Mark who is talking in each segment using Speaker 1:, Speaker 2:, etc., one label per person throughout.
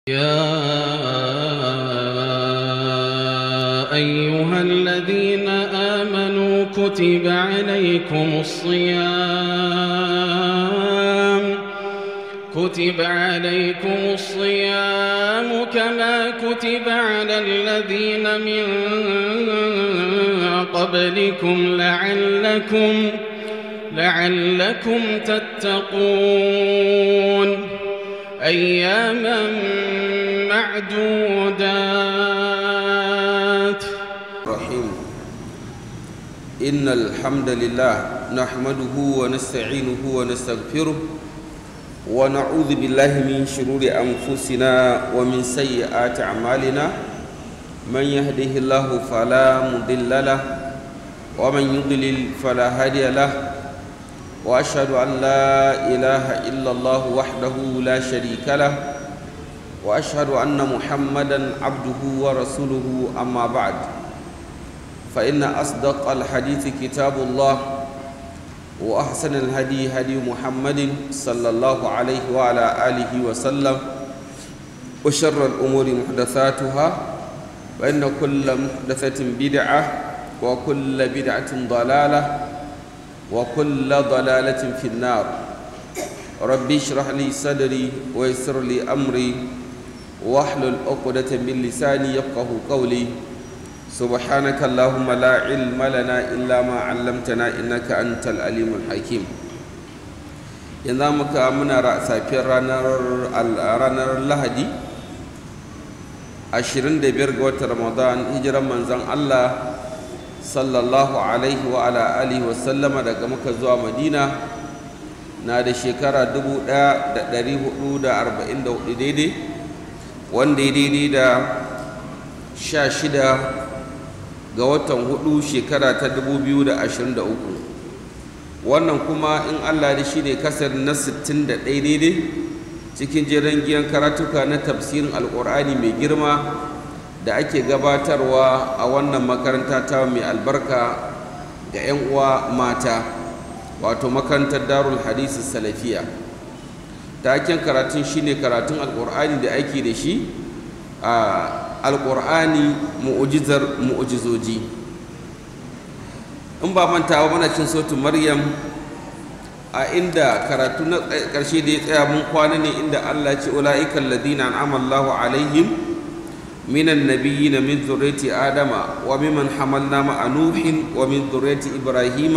Speaker 1: يا أيها الذين آمنوا كتب عليكم الصيام كتب عليكم الصيام كما كتب على الذين من قبلكم لعلكم لعلكم تتقون أياما معدودات
Speaker 2: الرحيم إن الحمد لله نحمده ونستعينه ونستغفره ونعوذ بالله من شرور أنفسنا ومن سيئات أعمالنا من يهده الله فلا مضل له ومن يضلل فلا هادي له وأشهد أن لا إله إلا الله وحده لا شريك له وأشهد أن محمدا عبده ورسوله أما بعد فإن أصدق الحديث كتاب الله وأحسن الهدي هدي محمد صلى الله عليه وعلى آله وسلم وشر الأمور محدثاتها وإن كل محدثة بدعة وكل بدعة ضلالة وكل ضلالة في النار ربي اشرح لي صدري ويسر لي أمري واحلل عقدة من لساني يفقه قولي سبحانك اللهم لا علم لنا إلا ما علمتنا إنك أنت العليم الحكيم yanzu muka muna safiyar ranar lahadi 25 ga watan ramadan hijiran manzan allah sallallahu alaihi wa ala alihi wa sallama daga muka zuwa madina na da shekara 1444 daidai wanda ya daidai da 16 ga watan hudu shekara ta 2023 wannan kuma in allah da shi ne kasar na 61 daidai cikin jiran giyan karatuka na tafsirin alkur'ani mai girma da ake gabatarwa a wannan makaranta ta mai albarka ga 'yan uwa mata wato makarantar darul hadisi salafiya taken karatun shine karatun alkur'ani da ake da shi a alkur'ani mu'ujizar mu'ujizoji in ba mantawa mana cin sautin maryam a inda karatu na ƙarshe da ya tsaya mun kwana ne inda allah ce ula'ikan ladina an'ama allahu alaihim من النبيين من ذرية آدم وممن حملنا مع نوح ومن ذرية إبراهيم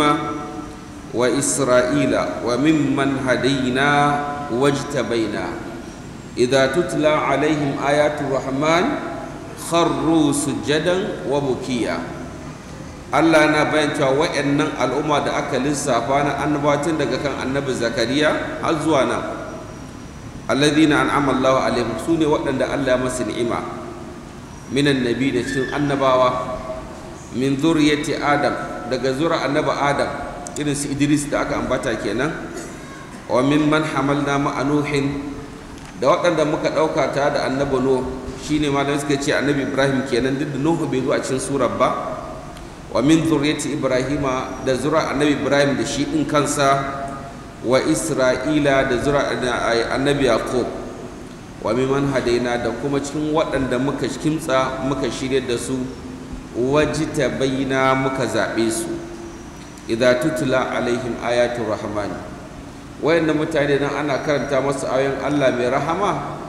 Speaker 2: وإسرائيل وممن هدينا واجتبينا إذا تتلى عليهم آيات الرحمن خروا سجدا وبكيا Allah na bayan cewa wa'annan al'umma da aka lissafa na annabatin daga kan annabi Zakariya har zuwa nan alladhina an'ama Allahu alaihim sune waɗanda Allah ya masa ni'ima minan nabi da cikin annabawa min zuriyati adam daga zura annaba adam irin su idris da aka ambata kenan wa min man hamalna ma nuhin da waɗanda muka ɗauka ta da annabi nuh shine malamai suka ce annabi ibrahim kenan duk da nuhu bai zo a cikin surar ba wa min zuriyati ibrahima da zura annabi ibrahim da shi ɗin kansa wa isra'ila da zura annabi yaqub wa miman hadaina da kuma cikin waɗanda muka kimtsa muka shirya da su wajita bayyana muka zaɓe su idza tutula alaihim ayatul rahman wayanda mutane nan ana karanta masu ayoyin Allah mai rahama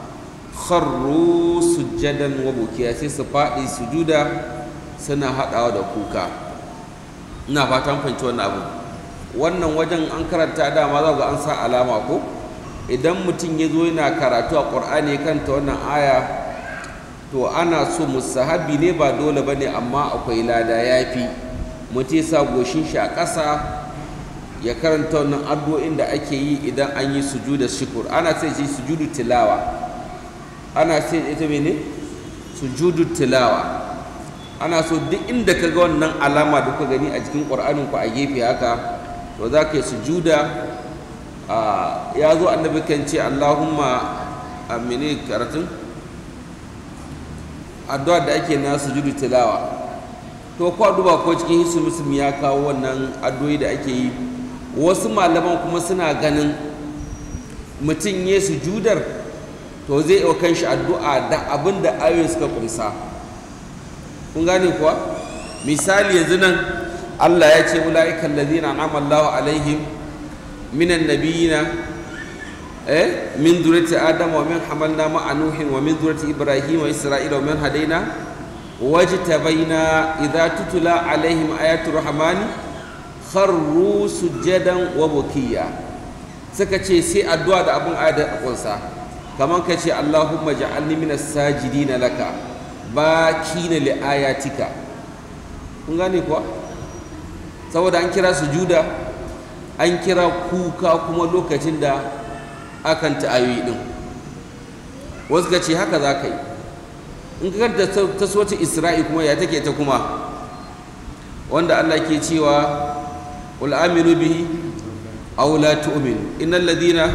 Speaker 2: kharru sujjadan wa bukiya sai su faɗi sujuda suna haɗawa da kuka ina fatan fahimci wannan abu wannan wajen an karanta dama za ga an sa alama ko idan mutum ya zo yana karatu a ƙur'ani kanta wannan aya to ana so musahabi ne ba dole ba ne amma akwai lada ya fi mutum sa goshin shi a ƙasa ya karanta wannan addu'o'in da ake yi idan an yi sujuda shukur ana sai shi sujudu tilawa ana sai ita mene sujudu tilawa ana so duk inda ka ga wannan alama da kuka gani a jikin ƙur'anin ku a gefe haka to za ka yi sujuda ya zo annabi kan ce allahumma amini karatun addu'a da ake na sujudu tilawa to kwa duba ko cikin hisu muslim ya kawo wannan addu'o'i da ake yi wasu malaman kuma suna ganin mutum ya sujudar to zai yi kan shi addu'a da abin da ayoyin suka kumsa kun gane kuwa misali yanzu nan Allah ya ce ula'ikan ladina an'ama Allahu alaihim minan nabiyina eh min zuriyati adam wa min hamalna ma'a nuhin wa min zuriyati ibrahim wa isra'ila wa min hadaina wajtabaina idza tutula alaihim ayatu rahmani kharru sujadan wa bukiya suka ce sai addu'a da abun ayat a kunsa kaman ka ce Allahumma ja'alni minas sajidina laka bakina li ayatika kun gane kuwa saboda an kira sujuda an kira kuka kuma lokacin da akan ta ayoyi din wasu ka ce haka za ka yi in ka karanta ta soci isra'i kuma ya take ta kuma wanda Allah ke cewa qul aminu bihi aw la tu'minu innal ladina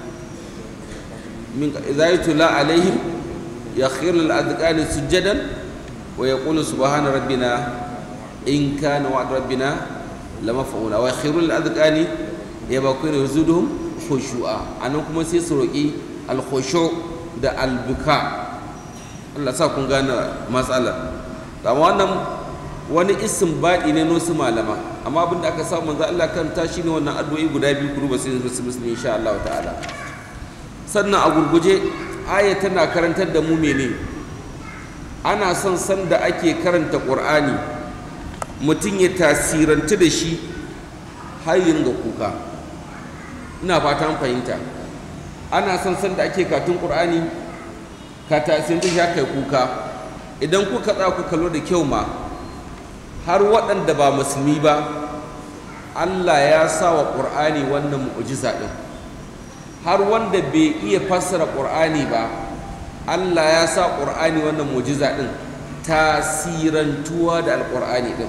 Speaker 2: min idza yutla alaihim yakhiru al adqani sujadan wa yaqulu subhana rabbina in kana wa'd rabbina lamaf'ula wa yakhiru al adqani yabquna yuzuduhum khushu'a anan kuma sai su roki al khushu' da al buka Allah sa kun gane matsala amma wannan wani isim baɗi ne nosu malama amma abin da aka samu manzo Allah kan ta shine wannan addu'o'i guda biyu kuru ba sai musulmi insha Allah ta'ala sannan a gurguje aya tana karantar da mu mene ana son san da ake karanta Qur'ani mutum ya tasirantu da shi har yin ga kuka ina fatan fahimta ana son san da ake katun Qur'ani ka tasirin ya kai kuka idan kuka tsaya ku kallo da kyau ma har waɗanda ba musulmi ba Allah ya sa wa ƙur'ani wannan mu'ujiza ɗin har wanda bai iya fassara ƙur'ani ba Allah ya sa ƙur'ani wannan mu'ujiza ɗin tasirantuwa da alƙur'ani ɗin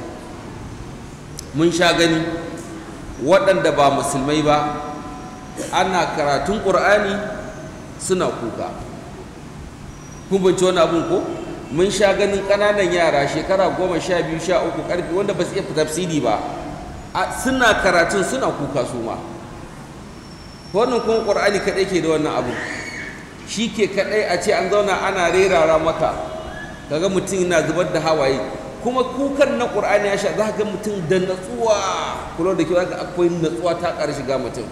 Speaker 2: mun sha gani waɗanda ba musulmai ba ana karatun ƙur'ani suna kuka kun bince wani abun ko mun sha ganin ƙananan yara shekara goma sha biyu sha uku ƙarfi wanda ba su iya tafsiri ba suna karatun suna kuka su ma wannan kuma ƙur'ani kaɗai ke da wannan abu shi ke kaɗai a ce an zauna ana rerara maka kaga mutum yana zubar da hawaye kuma kukan na ƙur'ani ya sha za ga mutum da natsuwa kula da kyau ga akwai natsuwa ta ƙara shiga mutum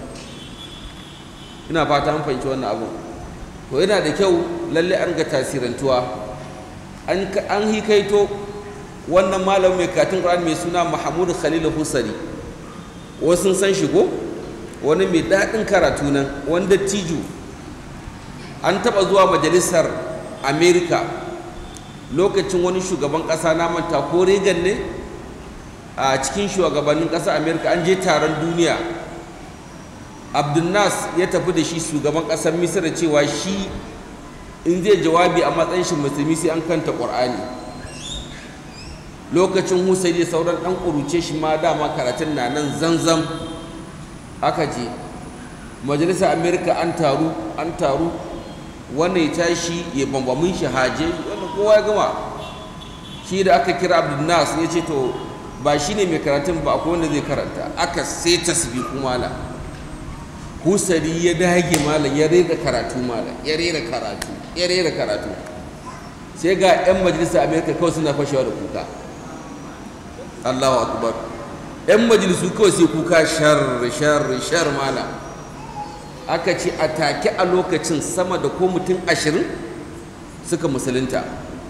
Speaker 2: ina fata an fahimci wannan abu to yana da kyau lalle an ga tasirantuwa an hikaito wannan malamin mai katin ƙur'ani mai suna Mahmud Khalil Husari wasu san shi ko wani mai daɗin karatu nan wanda tiju an taɓa zuwa majalisar Amerika lokacin wani shugaban ƙasa na manta ko Reagan ne a cikin shugabannin ƙasa Amerika an je taron duniya Abdulnas ya tafi da shi shugaban ƙasar Misira cewa shi in zai jawabi a matsayin shi musulmi sai an kanta ƙur'ani lokacin husaini da sauran ɗan ƙuruce shi ma dama karatun na nan zanzam aka je majalisar amerika an taru an taru wannan ya tashi ya bambamin shi haje wanda kowa ya gama shi da aka kira abdulnas ya ce to ba shi ne mai karatun ba akwai wanda zai karanta aka sai tasbihu mala husari ya dage malam ya rera karatu malam ya rera karatu ya rera karatu sai ga 'yan majalisar amerika kawai suna fashewa da kuka allahu akbar 'yan majalisu kawai sai kuka shar shar shar malam aka ce a take a lokacin sama da ko mutum ashirin suka musulunta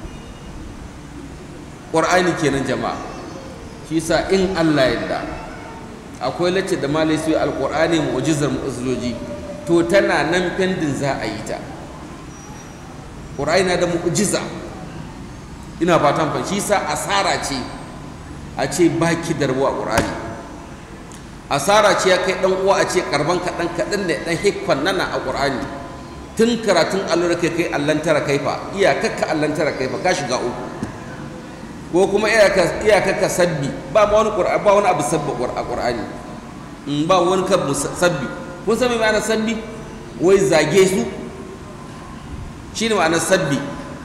Speaker 2: ƙwar'ani kenan jama'a shi sa in allah yadda akwai lacce da malai su alƙur'ani mu'ujizar mu'ujizoji to tana nan fendin za a yi ta ƙur'ani na da mu'ujiza ina fatan fa shi sa asara ce a ce baki da rabuwa ƙur'ani asara ce ya kai ɗan uwa a ce karban kaɗan kaɗan ne ɗan hikfan nana a ƙur'ani tun karatun allura kai kai allantara kaifa iyakakka allantara kaifa ka shiga uku ko kuma iyakakka sabbi ba ma wani ba wani abu sabbi a ƙur'ani in ba wani kabu sabbi kun san me ma'anar sabbi wai zage su shi ne ma'anar sabbi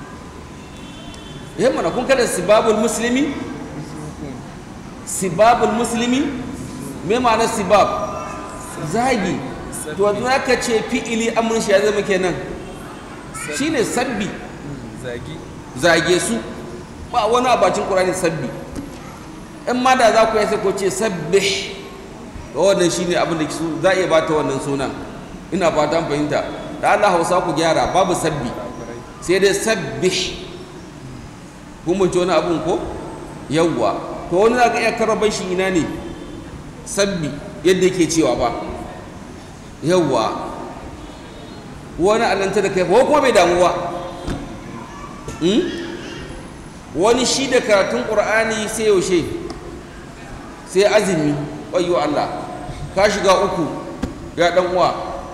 Speaker 2: yin mana kun kada sibabul musulmi sibabul musulmi me ma'anar sibab zagi to yanzu aka ce fi'ili amrin shi ya zama kenan shine sabbi
Speaker 3: zagi
Speaker 2: zage su ba wani abacin ƙur'ani sabbi in ma da za ku yi sai ko ce sabbi da wannan shine abin da su za a iya bata wannan sunan ina fatan fahimta da Allah Hausa ku gyara babu sabbi sai dai sabbi kun mun wani abun ko yawwa to wani za ka iya karaban shi ina ne sabbi yadda yake cewa ba yawwa wani allanta da kai ko kuma bai damuwa wani shi da karatun ƙur'ani sai yaushe sai azumi wayo Allah ka shiga uku ya ɗan uwa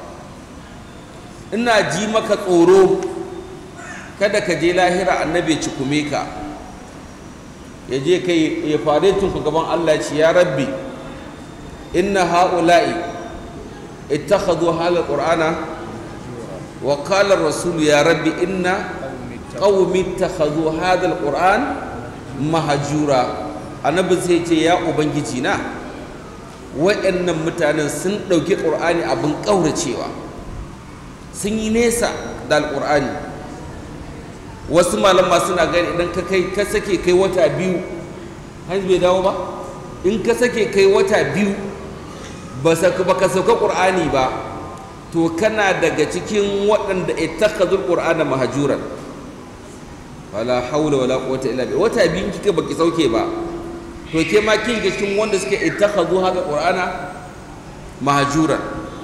Speaker 2: ina ji maka tsoro kada ka je lahira annabi ya cikume ka ya je kai ya fare tunku gaban Allah ce ya rabbi inna ha'ula'i ittakhadhu hadha qur'ana wa qala ar-rasul ya rabbi inna qaumi ittakhadhu hadha al-qur'an mahjura annabi sai ce ya ubangiji na waɗannan mutanen sun ɗauki ƙur'ani abin ƙauracewa sun yi nesa da alƙur'ani wasu malama suna gani idan ka kai ka sake kai wata biyu hanzu bai dawo ba in ka sake kai wata biyu ba ka sauka ƙur'ani ba to kana daga cikin waɗanda ittakhadhul qur'ana mahjuran wala haula wala quwwata illa billah wata biyu kika baki sauke ba to ke ma kin ga cikin wanda suka ittakhadhu haka qur'ana mahjuran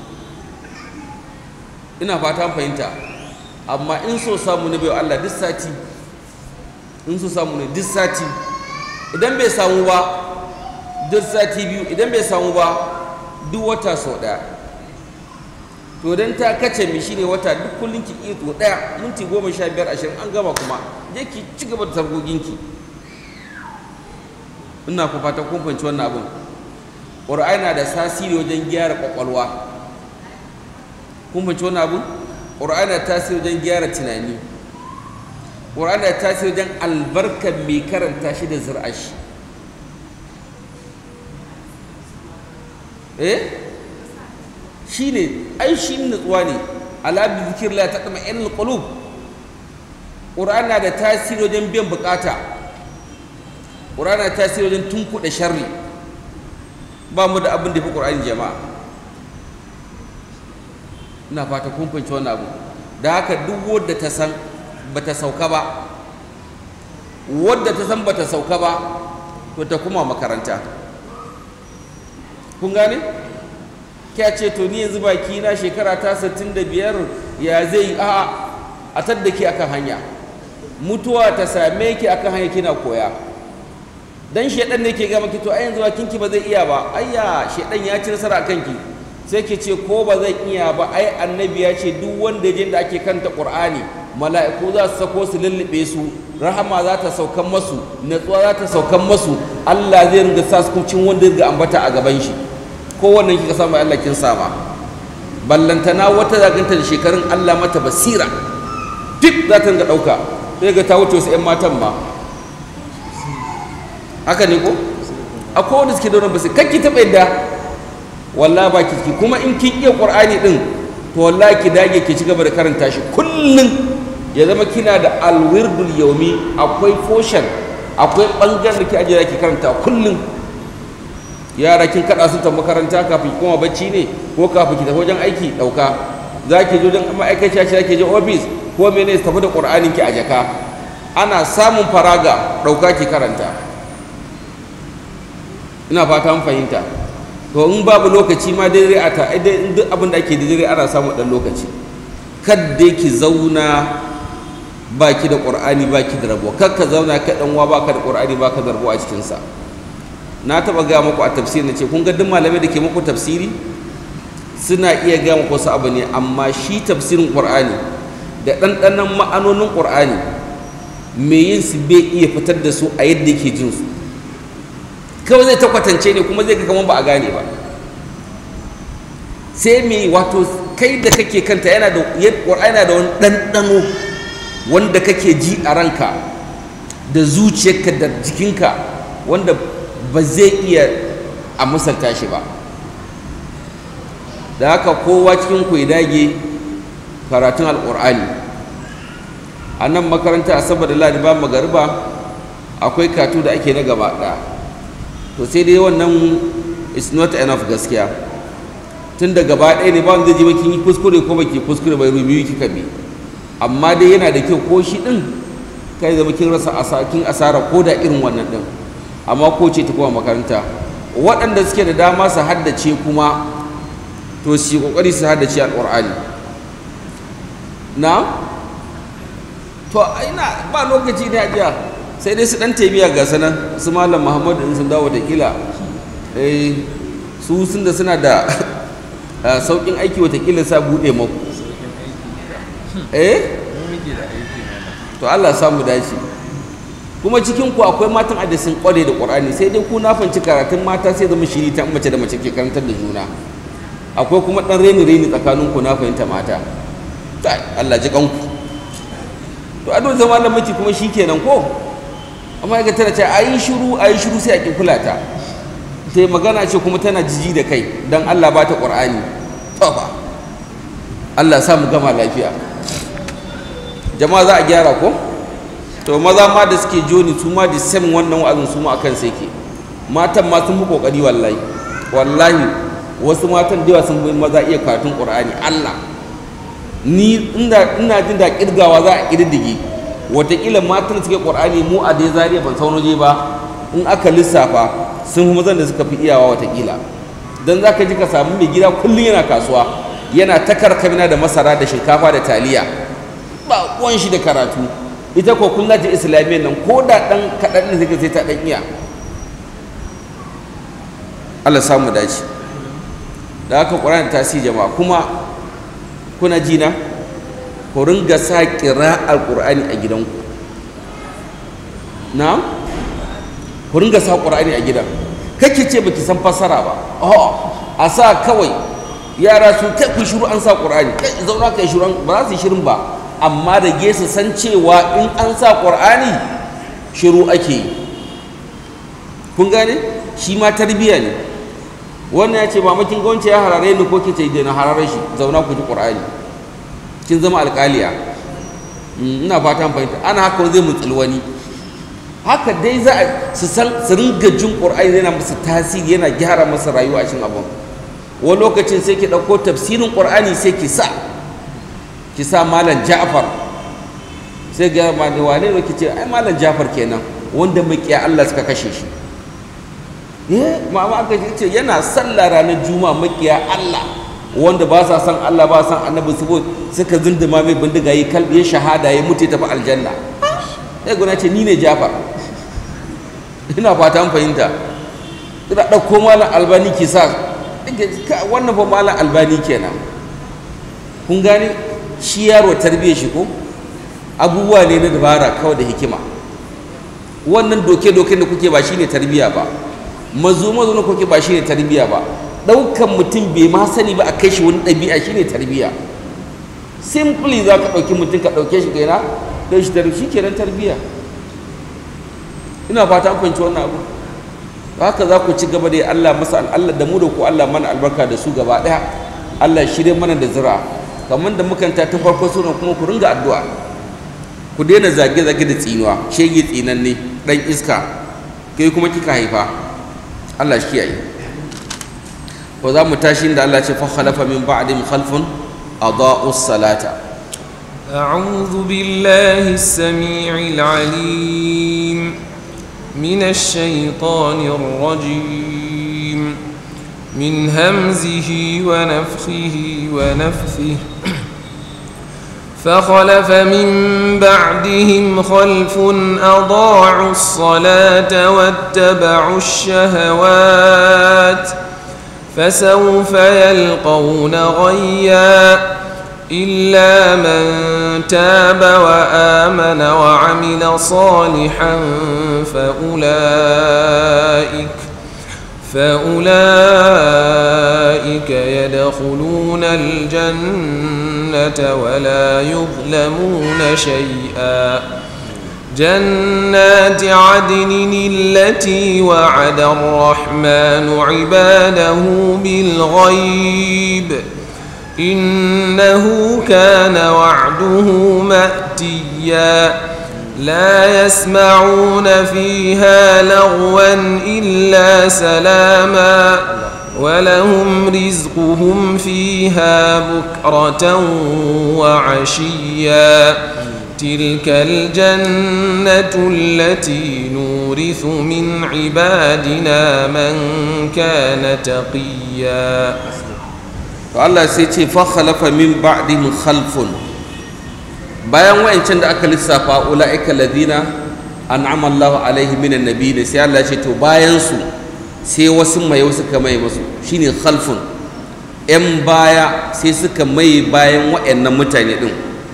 Speaker 2: ina fata fahimta amma in so samu ne bai Allah duk sati in so samu ne duk sati idan bai samu ba duk sati biyu idan bai samu ba duk wata sau ɗaya to dan ta kace mi shine wata duk kullun ki iya to ɗaya minti goma sha biyar ashirin an gama kuma je ki ci gaba da sargoginki ina ku fatan kun fahimci wannan abin ƙur'ani na da tasiri wajen gyara ƙwaƙwalwa kun fahimci wannan abin ƙur'ani na tasiri wajen gyara tunani ƙur'ani na tasiri wajen albarkar mai karanta shi da zir'a shi eh shi ne ai shi nutsuwa ne ala bi zikrillah tatma'innul qulub ƙur'ani na da tasiri wajen biyan bukata ƙur'ani na tasiri wajen tunkuɗe sharri ba mu da abin da fi ƙur'ani jama'a ina fata kun fahimci wannan abu da haka duk wadda ta san bata sauka ba wadda ta san bata sauka ba to ta kuma makaranta kun gane kya ce to ni yanzu baki na shekara ta 65 ya zai a a tadda ki akan hanya mutuwa ta same ki akan hanya kina koya dan shedan ne ke ga maki to ai yanzu bakin ki ba zai iya ba ayya shedan ya ci nasara akan ki sai ki ce ko ba zan iya ba ai annabi ya ce duk wanda je da ake kanta qur'ani mala'iku za su sako su lullube su rahama za ta saukan masu natsuwa za ta saukan masu Allah zai ringa sa su cin wanda zai ambata a gaban shi ko wannan kika samu Allah kin sama ballantana wata zaganta da shekarun Allah mata basira duk za ta ringa dauka sai ga ta wuce wasu 'yan matan ma haka ne ko akwai wanda suke da wannan basira kakki taɓa yadda wallahi ba ki kuma in kin iya qur'ani din to wallahi ki dage ki ci gaba da karanta shi kullun ya zama kina da alwirdul yaumi akwai portion akwai bangaren da ki ajiye ki karanta kullun yara kin kada su ta makaranta kafin kuma bacci ne ko kafin ki tafi wajen aiki dauka za ki je wajen ma'aikaciya ce ki je office ko mene su tafi da qur'anin ki a jaka ana samun faraga dauka ki karanta ina fata mun fahimta to in babu lokaci ma dai a ta duk abin da ake da dare ana samu dan lokaci kadda ki zauna baki da qur'ani baki da rabo kar ka zauna ka dan wa baka da qur'ani baka da rabo a cikin sa na taba ga muku a tafsiri nace kun ga duk malamai da ke muku tafsiri suna iya ga muku wasu abu ne amma shi tafsirin qur'ani da ɗanɗanon ma'anonin qur'ani me yin su bai iya fitar da su a yadda yake jin su kawai zai ta kwatance ne kuma zai ga kamar ba a gane ba sai me wato kai da kake kanta yana da yana da wani ɗanɗano wanda kake ji a ranka da zuciyarka da jikinka wanda ba zai iya a misalta shi ba da haka kowa cikin ku ya dage karatun alƙur'ani a nan makaranta a saboda ladi ba magariba akwai katu da ake na gaba ɗaya to sai dai wannan is not enough gaskiya tun da gaba ɗaya ne ba wanda zai ji kin yi kuskure ko baki kuskure bai rubiyu kika bi amma dai yana da kyau ko shi ɗin kai zama kin rasa kin asara ko da irin wannan ɗin amma ko ce ta kuma makaranta waɗanda suke da dama su haddace kuma to su yi ƙoƙari su haddace alƙur'ani na to ina ba lokaci ne ajiya sai dai su ɗan taimiya ga sanan su malam muhammadu in sun dawo da kila su sun da suna da sauƙin aiki watakila sa buɗe maku eh to allah samu dace kuma cikin ku akwai matan da sun kware da qur'ani sai dai ku na fanci karatun mata sai zama shiri ta mace da mace ke karantar da juna akwai kuma dan reni reni tsakanin ku na fahimta mata kai Allah ji kanku to ado zama da miki kuma shikenan ko amma ga tana ce ayi shiru ayi shiru sai a ki kula ta sai magana ce kuma tana jiji da kai dan Allah ba ta qur'ani to fa Allah sa mu gama lafiya jama'a za a gyara ko to maza ma da suke joni su ma da same wannan wa'azin su ma akan sai ke matan ma sun fi kokari wallahi wallahi wasu matan da yawa sun bi maza iya karatun qur'ani Allah ni ina ina jin da kirgawa za a kirdige wataƙila matan da suke qur'ani mu a dai zariya ban sauno je ba in aka lissafa sun fi mazan da suka fi iyawa wataƙila dan za ka ji ka samu mai gida kullum yana kasuwa yana ta karkamina da masara da shinkafa da taliya ba uwan shi da karatu ita ko kun lati islamiyyar nan ko da ɗan kaɗan ne zai sai ta ɗan iya Allah samu dace da haka ƙur'ani ta si jama'a kuma kuna jina ku ringa sa ƙira'ar ƙur'ani a gidanku na ku ringa sa ƙur'ani a gidan kake ce baki san fassara ba oh a sa kawai yara su kai ku shiru an sa ƙur'ani kai zauna kai shiru ba za su yi shirin ba amma da su san cewa in an sa ƙur'ani shiru ake yi kun gane shi ma tarbiyya ne wannan ya ce mamakin gwamnati ya harare ni ko ke ce na harare shi zauna ku ji ƙur'ani kin zama alƙaliya ina fatan fahimta ana haka zai mutsul wani haka dai za a su san su ringa jin ƙur'ani yana musu tasiri yana gyara masa rayuwa a cikin abin wani lokacin sai ki ɗauko tafsirin ƙur'ani sai ki sa ki sa malam ja'far sai ga ma da wane ne kice ai malam ja'far kenan wanda makiya Allah suka kashe shi eh mama aka ce yana sallah ranar juma'a makiya Allah wanda ba sa san Allah ba san annabi su suka zunduma mai bindiga yi kalbi ya shahada ya mutu tafi aljanna sai gona ce ni ne ja'far ina fata an fahimta ina ɗauko malam albani ki sa wannan fa malam albani kenan kun gane shi yaro tarbiyyar shi ko abubuwa ne na dabara kawai da hikima wannan doke-doke da kuke ba shi ne tarbiyya ba mazo mazo na kuke ba shi ne tarbiyya ba ɗaukan mutum bai ma sani ba a kai shi wani ɗabi'a shi ne tarbiyya simply za ka ɗauki mutum ka ɗauke shi kaina don shi tarbiyya shi kenan tarbiyya ina fata an fahimci wannan abu haka za ku ci gaba da Allah masa Allah da mu da ku Allah mana albarka da su gaba ɗaya Allah shirye mana da zira kamar da mukanta ta farko sunan kuma ku ringa addu'a ku daina zage-zage da tsinuwa shege tsinanne dan iska kai kuma kika haifa Allah shi kiyaye ko za mu tashi da Allah ce fa khalafa min ba'dihim khalfun adaa'u salata
Speaker 3: أعوذ بالله السميع العليم من الشيطان الرجيم من همزه ونفخه ونفثه فخلف من بعدهم خلف أضاعوا الصلاة واتبعوا الشهوات فسوف يلقون غيا إلا من تاب وآمن وعمل صالحا فأولئك فأولئك يدخلون الجنة ولا يظلمون شيئا جنات عدن التي وعد الرحمن عباده بالغيب إنه كان وعده مأتيا لا يسمعون فيها لغوا إلا سلاما ولهم رزقهم فيها بكرة وعشيا تلك الجنة التي نورث من عبادنا من كان تقيا
Speaker 2: to Allah sai ce fa khalafa min ba'dihim khalfun bayan wayancan da aka lissafa ulaika ladina an'ama Allahu alaihi minan nabiyyin sai Allah ya ce to bayan su sai wasu mai wasu ka mai musu shine khalfun yan baya sai suka mai bayan wayannan mutane din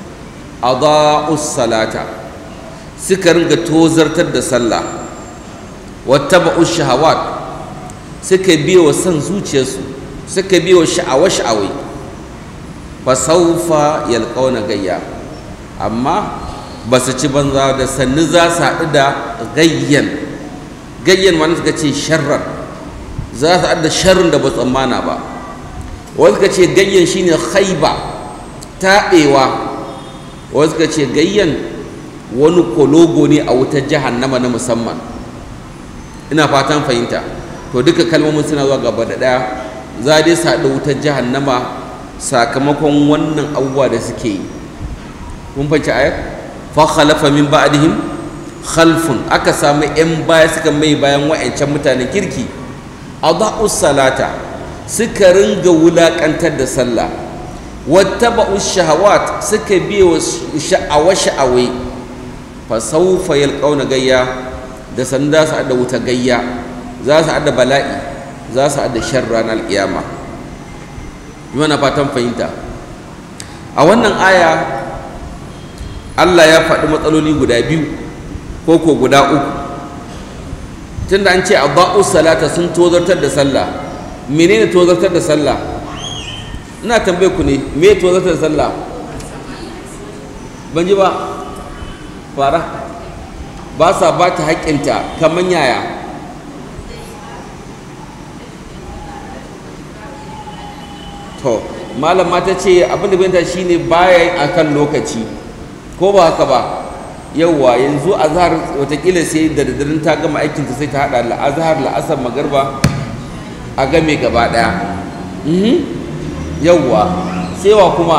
Speaker 2: adaa'us salata suka ringa tozartar da sallah wattaba'us shahawat suka biye wa son zuciyarsu suka biyo sha'awa-sha'awai fa saufa yalqauna gayya amma ba su ci banza da sannu za su haɗu da gayyan gayyan wani suka ce sharrar za su haɗu da sharrin da ba tsammana ba wani suka ce gayyan shine haiba taɓewa wani suka ce gayyan wani kologo ne a wutar jahannama na musamman ina fatan fahimta to duka kalmomin suna zuwa gaba da ɗaya za dai su haɗa wutar jahannama sakamakon wannan abubuwa da suke yi kun fahimci ayar fa khalafa min ba'dihim khalfun aka samu yan baya suka mai bayan wa'ancan mutanen kirki adaa'us salata suka ringa wulakantar da sallah wattaba'us shahawat suka biye wa sha'awa sha'awai fa sawfa yalqauna gayya da sanda su haɗa wuta gayya za su haɗa bala'i za su haɗa shan ranar ƙiyama mana fatan fahimta a wannan aya Allah ya faɗi matsaloli guda biyu ko ko guda uku tunda an ce a ba'u salata sun tozartar da sallah menene tozartar da sallah ina tambaye ku ne me tozartar da sallah ban ji ba fara ba sa ba ta haƙƙinta kamar yaya to malama ta ce abin da binta shine baya a kan lokaci ko ba haka ba yauwa yanzu azhar watakila sai da dadarin ta gama aikinta sai ta hada la'azhar la'asar magarba a game gaba daya yauwa sai wa kuma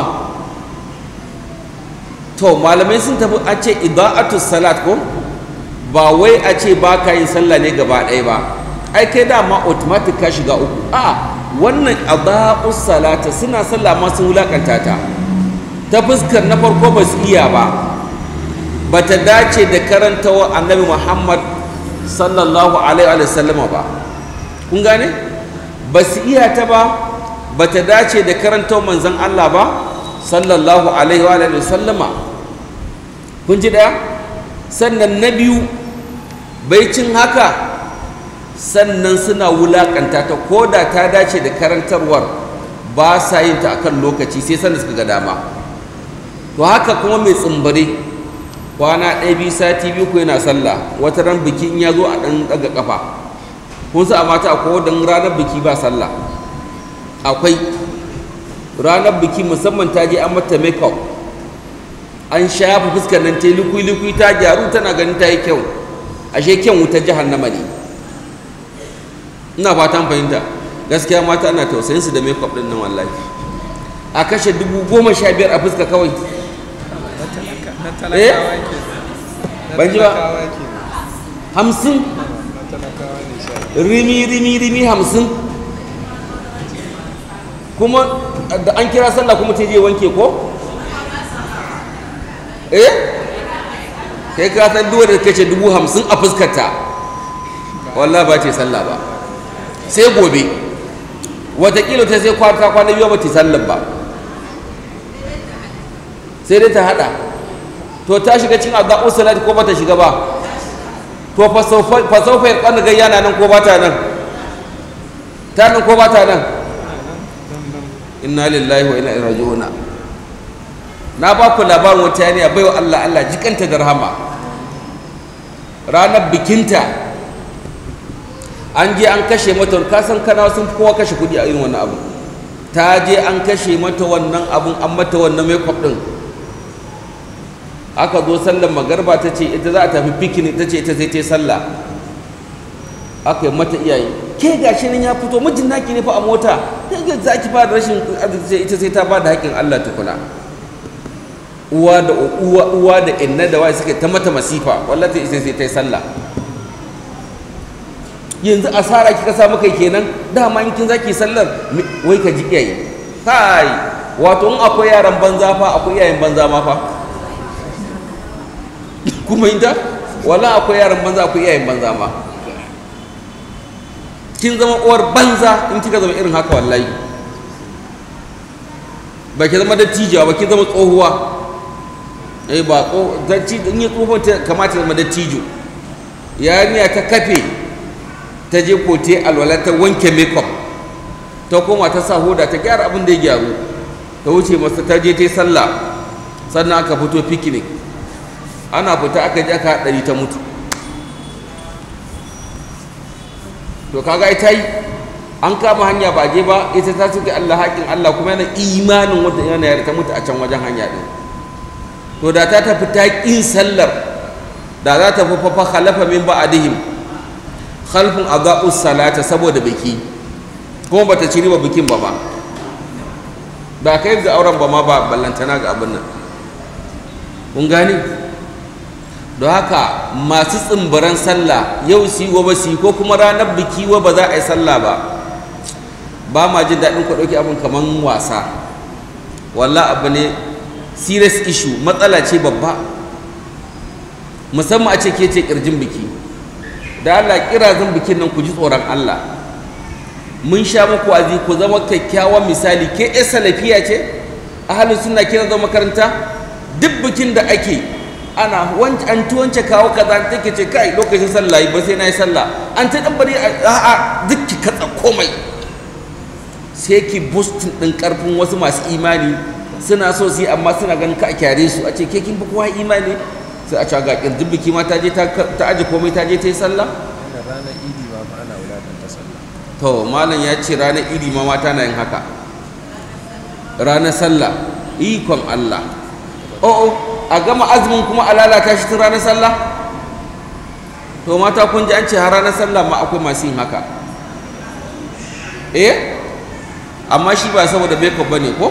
Speaker 2: to malamai sun tafi a ce ida'atus salat ko ba wai a ce ba ka yin sallah ne gaba ɗaya ba ai kai dama automatic ka shiga uku a wannan adaa'us salata suna sallah ma sun wulakanta ta ta fuskar na farko ba su iya ba ba ta dace da karantawa annabi muhammad sallallahu alaihi wa sallama ba kun gane ba su iya ta ba ba ta dace da karantawa manzon allah ba sallallahu alaihi wa sallama kun ji daya sannan na biyu baicin haka sannan suna wulakanta ta ko da ta dace da karantarwar ba sa yin ta akan lokaci sai sanda suka ga dama to haka kuma mai tsimbare kwana ɗaya biyu sati biyu ko yana sallah wata ran biki in ya zo a ɗan ɗaga ƙafa kun sa a mata akwai wadda ranar biki ba sallah akwai ranar biki musamman ta je an mata makeup an shafa fuskar nan ta yi likui-likui ta gyaru tana ganin ta yi kyau ashe kyan wutar jahannama ne ina fatan fahimta gaskiya mata ana tausayin su da makeup din nan wallahi a kashe dubu goma sha biyar a fuska kawai eh ban ji ba hamsin rimi rimi rimi hamsin kuma da an kira sallah kuma ta je wanke ko eh kai ka san duwa da kace dubu hamsin a fuskarta wallah ba ce sallah ba sai gobe watakila ta sai kwata kwana biyu ba ta sallar ba sai dai ta hada to ta shiga cin addu'a salati ko ba ta shiga ba to fa sawfa yaqan gayya na nan ko ba ta nan ta nan ko ba ta nan inna lillahi wa inna ilaihi raji'un na ba ku labarin wata yariya baiwa Allah Allah jikanta da rahama ranar bikinta an je an kashe mata ka san kana sun kowa kashe kudi a irin wannan abu ta je an kashe mata wannan abun an mata wannan makeup din aka zo sallar magarba ta ce ita za a tafi picnic ta ce ita sai ta sallah aka yi mata iyaye ke gashi nan ya fito mijin naki ne fa a mota kai ga za ki fara rashin arziki ita sai ta bada haƙƙin Allah tukuna uwa da uwa uwa da inna da wai suke ta mata masifa wallahi ita sai ta yi sallah yanzu asara kika sa maka kenan dama in kin zaki sallar wai ka ji iyaye kai wato in akwai yaran banza fa akwai iyayen banza ma fa kuma inda wala akwai yaran banza akwai iyayen banza ma kin zama uwar banza in kika zama irin haka wallahi ba ki zama dattijawa ba ki zama tsohuwa eh ba ko dattijo in yi tsohon ta kamata zama dattijo yarinya ta kafe ta je kote alwala ta wanke makeup ta koma ta sa hoda ta gyara abin da ya gyaru ta wuce masa ta je ta yi sallah sannan aka fito picnic ana fita aka ji aka haɗari ta mutu to kaga ita yi an kama hanya ba je ba ita ta suke Allah haƙin Allah kuma yana imanin wata yana yare ta mutu a can wajen hanya ɗin to da ta tafi ta ƙin sallar da za ta fi fafa khalafa min ba'adihim khalfun adaa'us salata saboda biki kuma bata ci riba bikin ba ba ba kai ga auren ba ma ba ballantana ga abin nan kun gani don haka masu tsimbiran sallah yau su yi gobe su yi ko kuma ranar biki wa ba za a yi sallah ba ba ma jin daɗin ku ɗauki abin kamar wasa walla abu ne serious issue matsala ce babba musamman a ce ke ce ƙirjin biki da Allah kirazin bikin nan ku ji tsoron Allah mun sha muku azi ku zama kyakkyawan misali ke ƴar salafiya ce ahalin suna kira zama makaranta duk bikin da ake ana wanci an tuwance kawo kaza take ce kai lokacin sallah ba sai na yi sallah an ta dan bari a'a duk ki katsa komai sai ki boostin din karfin wasu masu imani suna so su yi amma suna ganin ka a kyare su a ce ke kin fi kowa imani sai a ce ga kirjin biki ma ta je ta aje komai ta je ta yi sallah
Speaker 3: ranar idi ma fa ana wulakanta sallah
Speaker 2: to malam ya ce ranar idi ma mata na yin haka ranar sallah ikon Allah o'o a gama azumin kuma a lalata shi tun ranar sallah to mata kun ji an ce har ranar sallah ma akwai masu yin haka eh amma shi ba saboda makeup bane ko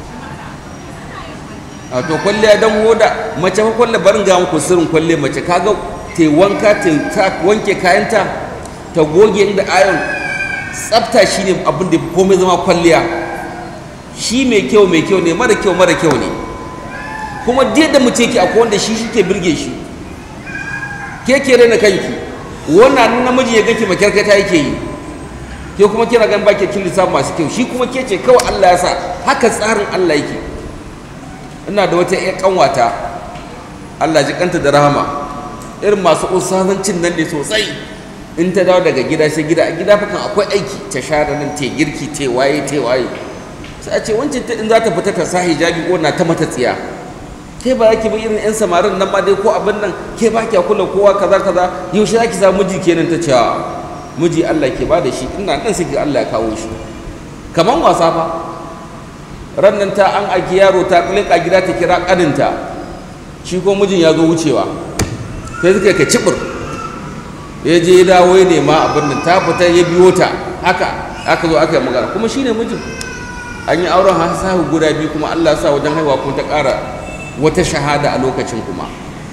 Speaker 2: a to kwalliya dan hoda mace fa kwalle barin ga muku sirrin kwalle mace kaga ta wanka ta wanke kayanta ta goge inda ayon tsafta shine abin da komai zama kwalliya shi mai kyau mai kyau ne mara kyau mara kyau ne kuma duk da mace ke akwai wanda shi shike birge shi ke ke rena kanki wannan namiji ya ganki makyarkata yake yi ke kuma kina gan baki kin lissafi masu kyau shi kuma ke ce kawai Allah ya sa haka tsarin Allah yake ina da wata ƴan kanwata Allah ji kanta da rahama irin masu usazancin nan ne sosai in ta dawo daga gida sai gida a gida fakan akwai aiki ta share nan ta girki ta waye ta waye sai a ce wancan ta in za ta fita ta sa hijabi ko na ta mata tsiya ke ba ki bi irin yan samarin nan ma dai ko abin nan ke ba ki kula kowa kaza kaza yaushe za ki samu miji kenan ta ce miji Allah ke ba da shi ina nan sai Allah ya kawo shi kaman wasa fa ran nan ta an aiki yaro ta a gida ta kira kaninta shi ko mijin ya zo wucewa sai suka ka cibir ya je ya dawo ya nema abin nan ta fita ya biyo ta haka aka zo aka yi magana kuma shine mijin an yi auren hasahu guda biyu kuma Allah sa wajen haihuwa kuma ta ƙara wata shahada a lokacin kuma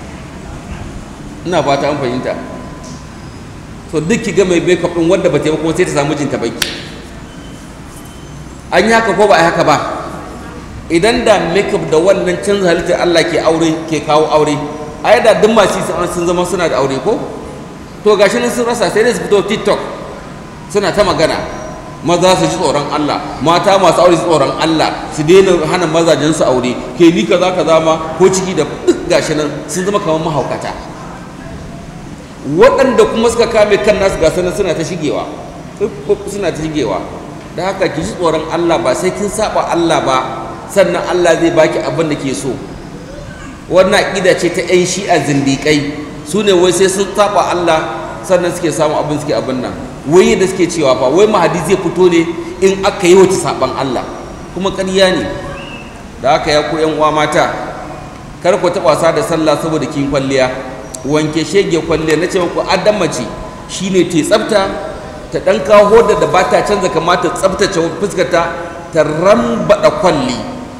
Speaker 2: ina fata an fahimta so duk ki ga mai makeup din wanda ba ta yi kuma sai ta samu mijinta baki an yi haka ko ba a yi haka ba idan da makeup da wannan canza halittar Allah ke aure ke kawo aure ai da duk masu sun zama suna da aure ko to gashi nan sun rasa sai dai su fito TikTok suna ta magana maza su ji tsoron Allah mata masu aure su tsoron Allah su daina hana mazajen su aure ke ni kaza kaza ma ko ciki da duk gashi nan sun zama kamar mahaukata waɗanda kuma suka kame kan nasu gasa nan suna ta shigewa suna ta shigewa da haka ki ji tsoron Allah ba sai kin saba Allah ba sannan Allah zai baki abin da ke so wannan aƙida ce ta 'yan shi'a zindiƙai su ne wai sai sun saba Allah sannan suke samun abin suke abin nan wai da suke cewa fa wai mahadi zai fito ne in aka yi wata saban Allah kuma ƙarya ne da haka ya ku yan uwa mata kar ku taɓa wasa da sallah saboda kin kwalliya wanke shege kwalliya na ce muku adam mace shine ta tsafta ta ɗan kawo hodar da ba ta canza kamata tsaftace fuskarta ta rambaɗa kwalli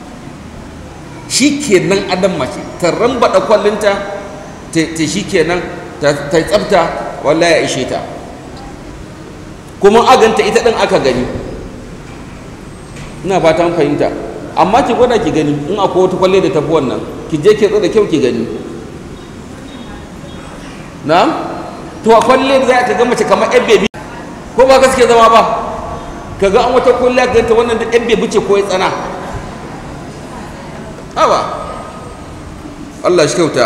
Speaker 2: shi kenan adam mace ta rambaɗa kwallinta ta shi kenan ta tsafta wallahi ya ishe ta kuma aganta ita ɗin aka gani ina fatan fahimta amma ki gwada ki gani in akwai wata kwalle da tafi wannan ki je ki da kyau ki gani na'am to a kwalle da za ka ga mace kamar yan bebi ko ba gaske zama ba ka ga an wata kwalle ka ganta wannan da yan bebi ce ko ya tsana haba Allah shi kyauta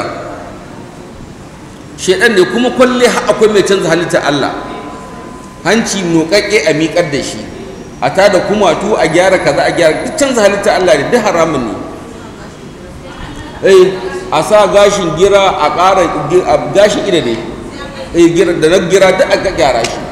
Speaker 2: shedan ne kuma kwalle akwai mai canza halitta Allah hanci noƙaƙe a miƙar da shi a ta da kumatu a gyara kaza a gyara duk canza halitta Allah ne duk haramun ne eh a sa gashin gira a ƙara gashin ida ne eh gira da na gira duk aka gyara shi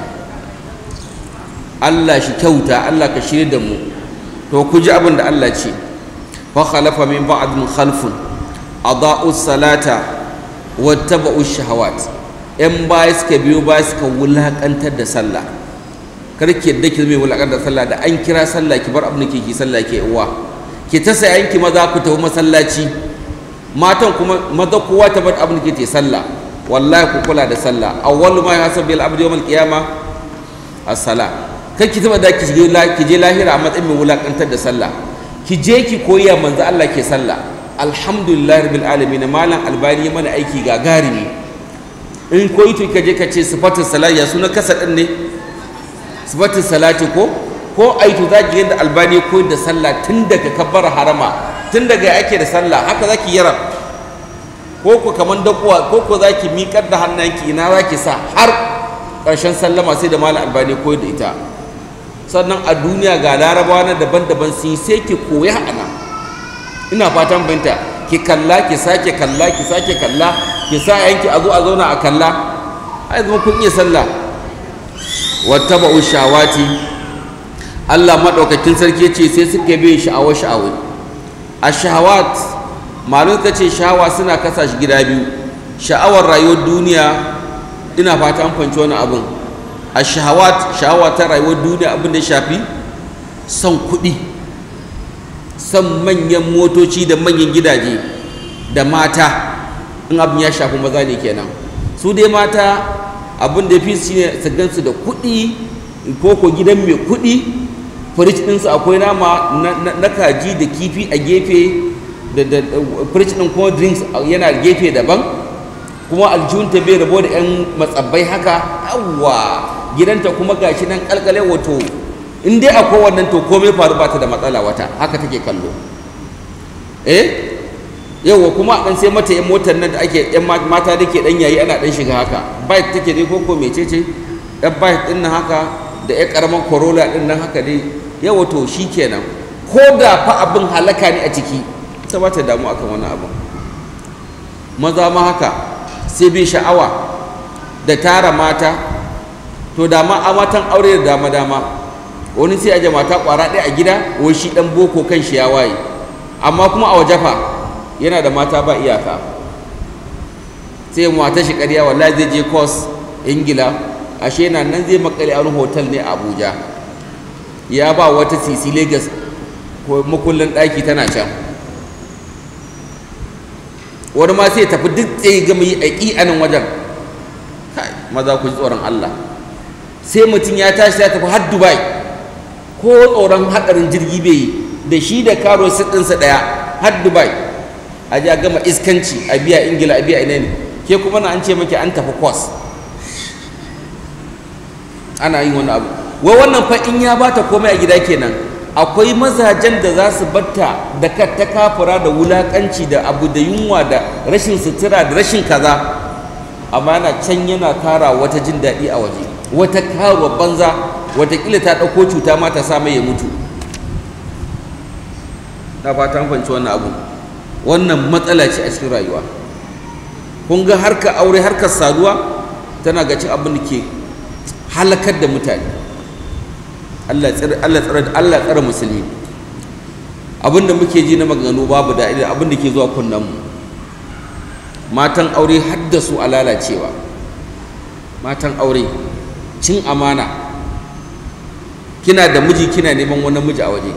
Speaker 2: Allah shi kyauta Allah ka shirya da mu to ku ji abin da Allah ce fa khalafa min ba'din khalfun adaa'u salata wattaba'u shahawat yan baya suka biyo baya suka wulakantar da sallah kar ki yadda ki zama wulakantar da sallah da an kira sallah ki bar abin da ke ki sallah ke uwa ki ta sayan ki maza ku tafi masallaci matan kuma maza kowa ta bar abin da ke sallah wallahi ku kula da sallah awwalu ma yahsabu bil abdi yawm al qiyama as-sala kar ki taba da ki je ki je lahira a matsayin mai wulakantar da sallah ki je ki koya manzo Allah ke sallah alhamdulillah rabbil alamin malam albani mana aiki gagarumi in koyi to ka je ka ce sifatin salati ya suna kasa din ne sifatin salati ko ko aitu za ki yadda albani koyi da sallah tun daga kabbar harama tun daga ake da sallah haka za ki yara ko ko kaman dakuwa ko ko za ki miƙar da hannunki ina za ki sa har ƙarshen sallama sai da malam albani koyi da ita sannan a duniya ga larabawa na daban-daban sun yi sai ki koya ana ina fatan binta ki kalla ki sake kalla ki sake kalla ki sa yanki a zo a zauna a kalla ai zama kun iya sallah wattaba'u shawati Allah madaukakin sarki yace sai suka bi sha'awa sha'awai ash-shahawat malum ta ce sha'awa suna kasa shi gida biyu sha'awar rayuwar duniya ina fata an fanci wani abin ash-shahawat sha'awa ta rayuwar duniya abin da shafi son kuɗi son manyan motoci da manyan gidaje da mata in abin ya shafi maza ne kenan su dai mata abin da fi shi ne su gansu da kuɗi ko ko gidan mai kuɗi firij ɗinsu akwai nama na kaji da kifi a gefe da firij ɗin kuma drinks yana gefe daban kuma aljihunta bai rabo da 'yan matsabbai haka yawwa gidanta kuma gashi nan kalkale wato in dai akwai wannan to komai faru ba ta da matsala wata haka take kallo eh yauwa kuma dan sai mata yan motar nan da ake yan mata da ke dan yayi ana dan shiga haka bike take dai koko mecece yan bike din nan haka da yan karaman corolla din nan haka dai yawa to shikenan ko da fa abin halaka ne a ciki ta ba ta damu akan wannan abin maza ma haka sai bi sha'awa da tara mata to da ma a matan aure da dama dama wani sai aje mata kwara ɗaya a gida wai shi dan boko kan shi ya waye amma kuma a waje fa yana da mata ba iyaka sai mata shi ƙarya wallahi zai je course ingila ashe yana nan zai makale a wani hotel ne a abuja ya ba wata sisi lagos ko makullin ɗaki tana can wani ma sai tafi duk tsaye gama yi aiki a nan wajen kai maza ku ji tsoron allah sai mutum ya tashi ya tafi har dubai ko tsoron haɗarin jirgi bai yi da shi da karo ɗinsa ɗaya har dubai a ji a gama iskanci a biya ingila a biya ina ne ke kuma na an ce maki an tafi kwas ana yin wani abu wai wannan fa in ya bata komai a gida kenan akwai mazajen da za su batta da ta kafura da wulakanci da abu da yunwa da rashin sutura da rashin kaza amma yana can yana tara wata jin daɗi a waje wata karuwa banza watakila ta ɗauko cuta ma ta sa mai ya mutu na fata fahimci wannan abu wannan matsala ce a cikin rayuwa kun ga harka aure harkar saduwa tana ga cin abin da ke halakar da mutane Allah tsare Allah tsare Allah tsare musulmi abin da muke ji na maganganu babu da abin da ke zuwa kunnen mu matan aure haddasu a lalacewa matan aure cin amana kina da miji kina neman wani miji a waje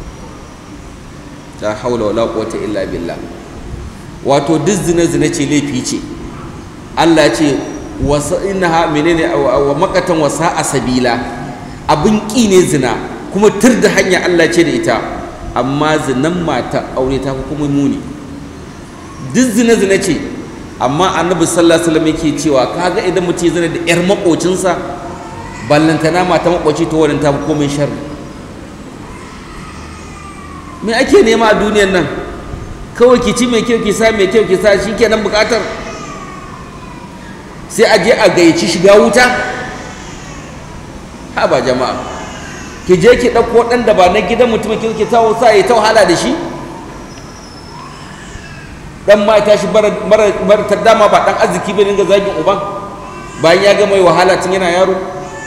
Speaker 2: ta haula wala quwwata illa billah wato duk zina zina ce laifi ce Allah ce wasa innaha menene wa makatan wasa a sabila abin ƙi ne zina kuma tur da hanya Allah ce da ita amma zinan mata aure ta kuma muni duk zina zina ce amma annabi sallallahu alaihi wasallam yake cewa kaga idan mutum zina da yar makocinsa ballantana mata makoci to wannan ta fi komai sharri me ake nema a duniyar nan kawai ki ci mai kyau ki sa mai kyau ki sa shikenan bukatar sai a je a gayyaci shiga wuta ha ba jama'a ki je ki ɗauko ɗan da ba na gidan mutum ki ki tawo sa ya ta wahala da shi dan ma ta shi mara ta dama ba dan arziki bai dinga zagin uban bayan ya ga mai wahala tun yana yaro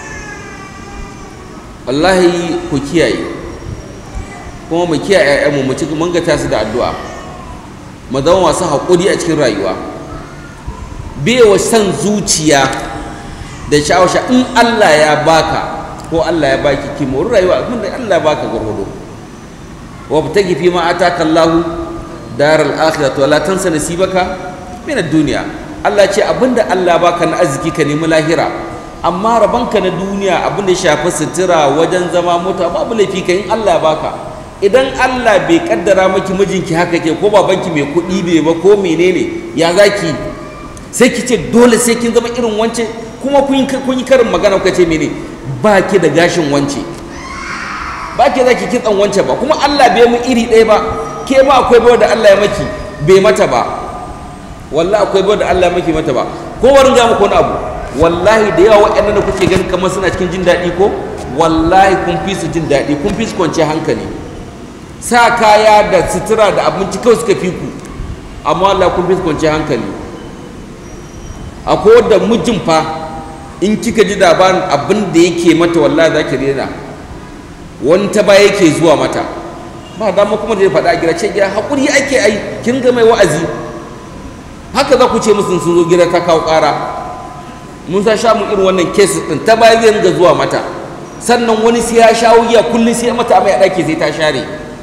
Speaker 2: wallahi ku kiyaye kuma mu kiyaye ƴaƴanmu mu ci mun ga tasu da addu'a mu zama masu haƙuri a cikin rayuwa bewa san zuciya da sha'awasha in Allah ya baka ko Allah ya baki ki mori rayuwa abin da Allah ya baka gurgudu wa btagi fi ma ataka Allah daral akhirah wa la tansa nasibaka min ad-dunya Allah ce abinda Allah baka na arziki ka nemi lahira amma rabanka na duniya abin da ya shafi sutura wajen zama mota babu laifi ka in Allah ya baka idan Allah bai kaddara maki mijinki haka ke ko babanki mai kuɗi bai ba ko menene ya zaki sai ki ce dole sai kin zama irin wance kuma kun yi karin magana kuka ce mene ba ki da gashin wance ba ki za ki kitsan wance ba kuma Allah bai mu iri ɗaya ba ke ba akwai bawa da Allah ya maki bai mata ba wallahi akwai bawa da Allah ya maki mata ba ko warin ga muku wani abu wallahi da yawa waɗannan da kuke ganin kamar suna cikin jin daɗi ko wallahi kun fi su jin daɗi kun fi su kwanciyar hankali sa kaya da sutura da abinci kawai suka fi ku amma Allah kun fi su kwanciyar hankali akwai wadda mijin fa in kika ji labarin abin da yake mata wallahi za ki rena wani ta baya yake zuwa mata ba dama kuma da ya faɗa a gida ce gida haƙuri ake ai kin ga mai wa'azi haka za ku ce musu sun zo gida ta kawo ƙara mun sa sha mu irin wannan cases ɗin ta baya zai ringa zuwa mata sannan wani sai ya sha wuya kullum sai mata mai a ɗaki sai ta share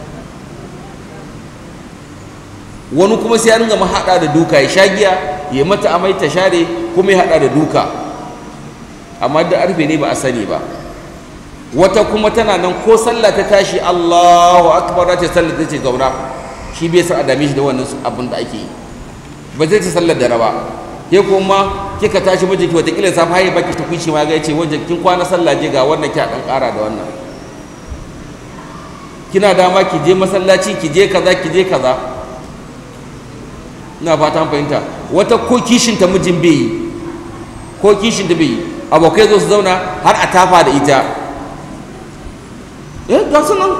Speaker 2: wani kuma sai ya ringa mahaɗa da duka ya sha giya ya mata amai ta share kuma ya haɗa da duka amma da arfe ne ba a sani ba wata kuma tana nan ko sallah ta tashi Allahu akbar ta sallah ta ce zauna shi bai san a dame shi da wannan abin da ake yi ba zai ta sallar da raba ke kuma kika tashi mijinki watakila safa haye baki ta kuci ma ga yace wajen kin kwana sallah je ga wannan ki dan ƙara da wannan kina dama ki je masallaci ki je kaza ki je kaza ina fata fahimta wata ko kishin ta mijin bai yi ko kishin ta bai yi abokai zo su zauna har a tafa da ita eh ga su nan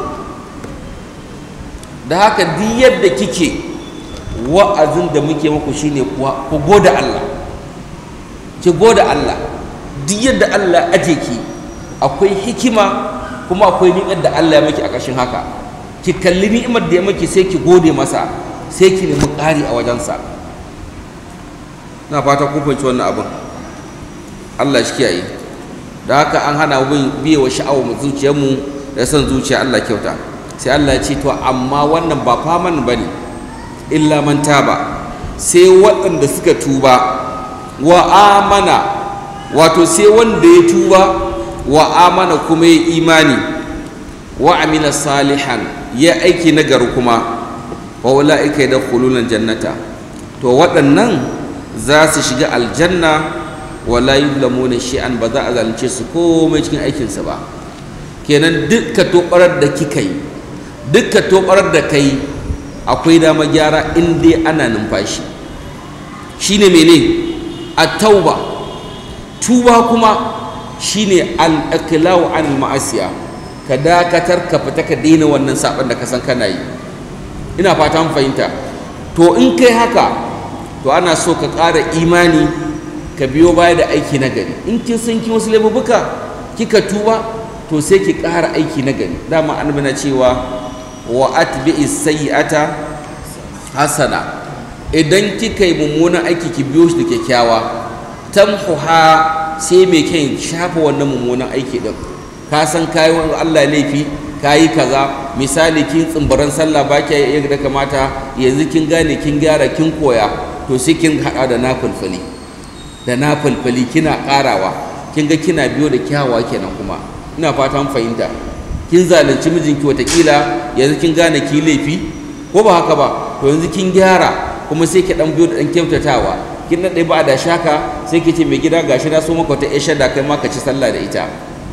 Speaker 2: da haka duk yadda kike wa'azin da muke muku shine kuwa ku goda Allah ki goda Allah duk yadda Allah aje ki akwai hikima kuma akwai ni'imar da Allah ya maki a ƙarshen haka ki kalli ni'imar da ya maki sai ki gode masa sai ki nemi ƙari a wajensa na fata kun fahimci wannan abin Allah shi kiyaye da haka an hana mu biye wa sha'awar zuciyarmu da son zuciya Allah kyauta sai Allah ya ce to amma wannan ba faman bane illa man taba sai waɗanda suka tuba wa amana wato sai wanda ya tuba wa amana kuma ya imani wa amila salihan ya aiki nagari kuma wa ula'ika yadkhuluna jannata to waɗannan za su shiga aljanna wala yuzlamuna shay'an ba za a zalunce su komai cikin aikinsa ba kenan dukka tobarar da kika yi dukka tobarar da kai akwai dama gyara in dai ana numfashi shine mene at-tauba tuba kuma shine al-iqlaw an ma'asiya ka dakatar ka fita ka daina wannan saban da ka san kana yi ina fata mun fahimta to in kai haka to ana so ka ƙara imani ka biyo baya da aiki na gari in kin san kin wasu laifuka kika tuba to sai ki ƙara aiki na gari dama annabi na cewa wa atbi'i sayyi'ata hasana idan kika yi mummunan aiki ki biyo shi da kyakkyawa tamhuha sai mai kyan shafa wannan mummunan aiki din ka san kayi wa Allah laifi kayi kaza misali kin tsimbaran sallah ba ki yadda kamata yanzu kin gane kin gyara kin koya to sai kin hada da nafulfuli da nafulfuli kina karawa kin ga kina biyo da kyawawa kenan kuma ina fatan fahimta kin zalunci mijinki watakila yanzu kin gane ki laifi ko ba haka ba to yanzu kin gyara kuma sai ki dan biyo da dan kyautatawa kin nade ba da shaka sai ki ce mai gida gashi na so maka wata isha da kai ma ka ci sallah da ita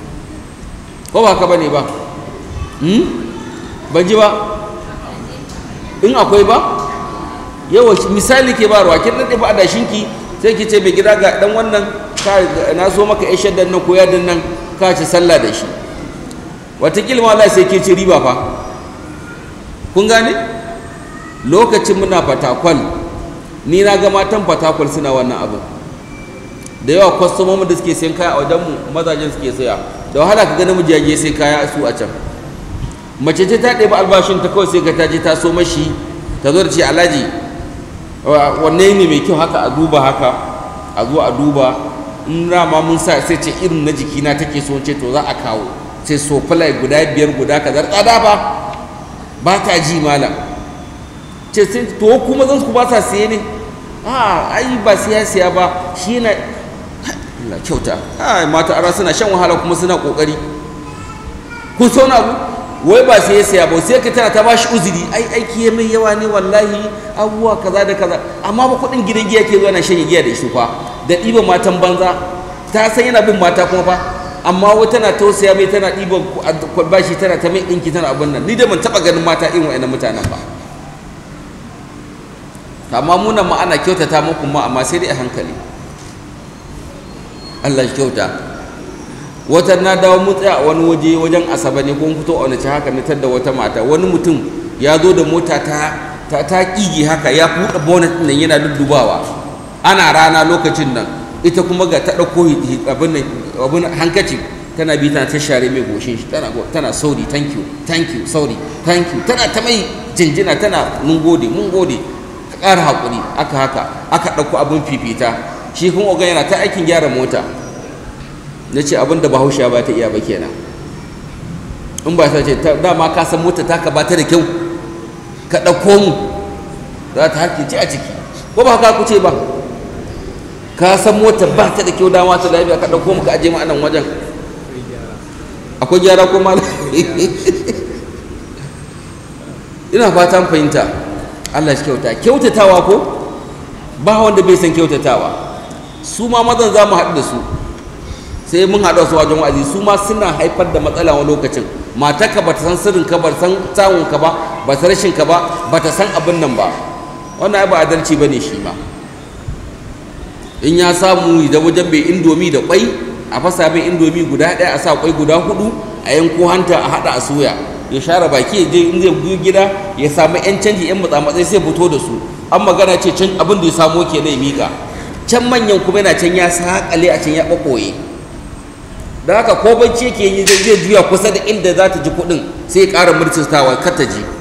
Speaker 2: ko ba haka bane ba hmm ban ji ba in akwai ba yawa misali ke ba ruwa kin nade ba da shinki sai ki ce mai gida ga dan wannan ka na so maka isha da nan ko yadin nan ka ci sallah da shi watakila ma Allah sai ke ci riba fa kun gane lokacin muna fatakwal ni na ga matan fatakwal suna wannan abin da yawa kwastomomin da suke sayan kaya a wajenmu mazajen suke saya da wahala ka ga namiji ya je sai kaya su a can mace ce ta ɗebi albashin ta kawai sai ka ta je ta so mashi ta zo da ce alhaji wanne ne mai kyau haka a duba haka a zo a duba in rama mun sa sai ce irin na jikina take so ce to za a kawo sai sofalai guda biyar guda kazar tsada ba ba ta ji malam ce sai to kuma zan ku ba sa siye ne a ai ba siya siya ba shi na Allah kyauta ai mata ara suna shan wahala kuma suna kokari ku so na abu wai ba siya siya ba sai ka tana ta bashi uzuri ai aiki ya mai yawa ne wallahi abubuwa kaza da kaza amma ba kuɗin gidan giya ke zuwa na shan giya da shi fa da ɗiban matan banza ta san yana bin mata kuma fa amma wata tana tausaya mai tana ɗiban bashi tana ta mai ɗinki tana abin nan ni da ban taɓa ganin mata irin wa'annan mutanen ba amma munan ma ana kyautata muku ma amma sai dai a hankali Allah shi kyauta wata na dawo mu tsaya a wani waje wajen asaba ne ko fito a wani haka na da wata mata wani mutum ya zo da mota ta ta ta kige haka ya buɗe bonnet nan yana duddubawa ana rana lokacin nan ita kuma ga ta ɗauko abin abin hankaci tana bi tana ta share mai goshin shi tana tana sorry thank you thank you sorry thank you tana ta mai jinjina tana mun gode mun gode ka ƙara haƙuri aka haka aka ɗauko abin fifita shi kuma ogan yana ta aikin gyara mota na ce abin da bahaushe ba ta iya ba kenan in ba ta ce dama ka san mota ta ka ba ta da kyau ka ɗauko mu za ta harkice a ciki ko ba haka ku ce ba ka san mota ba ta da kyau dama ta lafiya ka ɗauko mu ka aje mu a nan wajen akwai gyara ko malam ina fatan fahimta Allah shi kyauta kyautatawa ko ba wanda bai san kyautatawa su ma mazan za mu haɗu da su sai mun haɗu su wajen wa'azi su ma suna haifar da matsala wani lokacin matarka ba ta san sirrin ka ba ta san samun ka ba ba ta rashin ka ba ba ta san abin nan ba wannan ai ba adalci bane shi ma in ya samu da wajen mai indomi da kwai a fasa mai indomi guda ɗaya a sa kwai guda hudu a yanko hanta a haɗa a soya ya share baki ya je in zai biyo gida ya samu yan canji yan matsa sai fito da su an magana ce can abin da ya samo ke ya mika can manyan kuma yana can ya saƙale a can ya ɓaɓɓoye da haka ko bacci yake yi zai juya kusa da inda za ta ji kuɗin sai ya ƙara murtistawa kar ta ji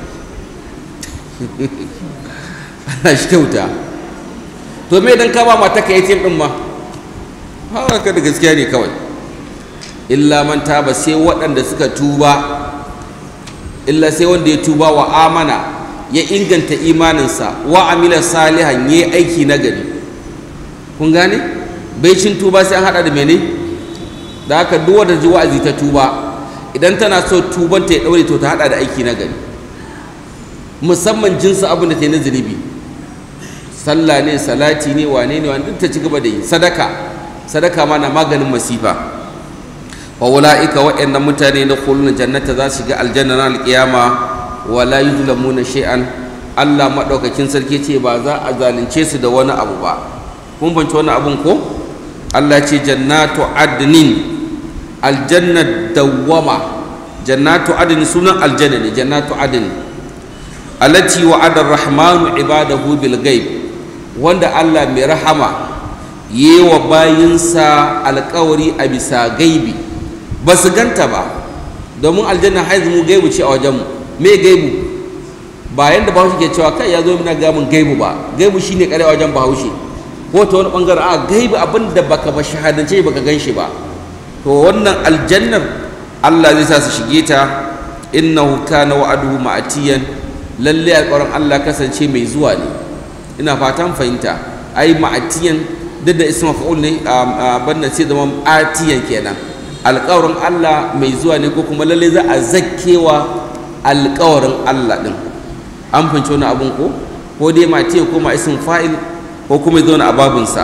Speaker 2: ana shi kyauta to me dan ka ba mata ka yi din ma haka da gaskiya ne kawai illa man taba sai waɗanda suka tuba illa sai wanda ya tuba wa amana ya inganta imaninsa wa amila salihan ya aiki na gari kun gane bai cin tuba sai an hada da mene da haka duk wanda ji wa'azi ta tuba idan tana so tuban ta ya daure to ta hada da aiki na gari musamman jinsu abin da ta yi na zunubi sallah ne salati ne wane ne wani duk ta ci gaba da yi sadaka sadaka ma na maganin masifa wa ula'ika waɗannan mutane na kulun jannata za su shiga aljanna na alƙiyama wa la yuzlamuna shay'an Allah madaukakin sarki ce ba za a zalunce su da wani abu ba kun fahimci wani abun ko Allah ce jannatu adnin aljanna dawwama jannatu adnin sunan aljanna ne jannatu adnin allati wa'ada ar-rahmanu ibadahu bil ghaib wanda Allah mai rahama yewa bayinsa alƙawari a bisa gaibi ba su ganta ba domin aljanna haizu mu gaibu ce a wajenmu me gaibu ba yanda bahaushe ke cewa kai ya zo mina gamin gaibu ba gaibu shine kare wajen bahaushe ko ta wani bangaren a gaibu abin da baka ba shahadance baka gan shi ba to wannan aljannar Allah zai sa su shige ta innahu kana wa'aduhu ma'atiyan lalle alƙawarin Allah kasance mai zuwa ne ina fatan fahimta ai ma'atiyan duk da isma fa'ul ne banna sai zama atiyan kenan alƙawarin Allah mai zuwa ne ko kuma lalle za a zakkewa alƙawarin Allah din an fahimci wani abun ko ko dai ma'atiyan ko ma ism fa'il ko kuma ya zauna a babinsa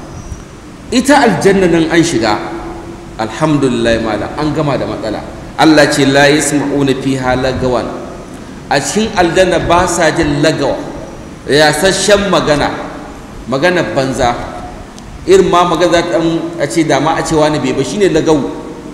Speaker 2: ita aljanna nan an shiga alhamdulillah malam an gama da matsala Allah ce la yasma'una fiha lagawan a cikin aljanna ba sa jin lagawa yasasshen magana magana banza irin ma magana za ta a ce da ma a ce wani bai ba shine lagawu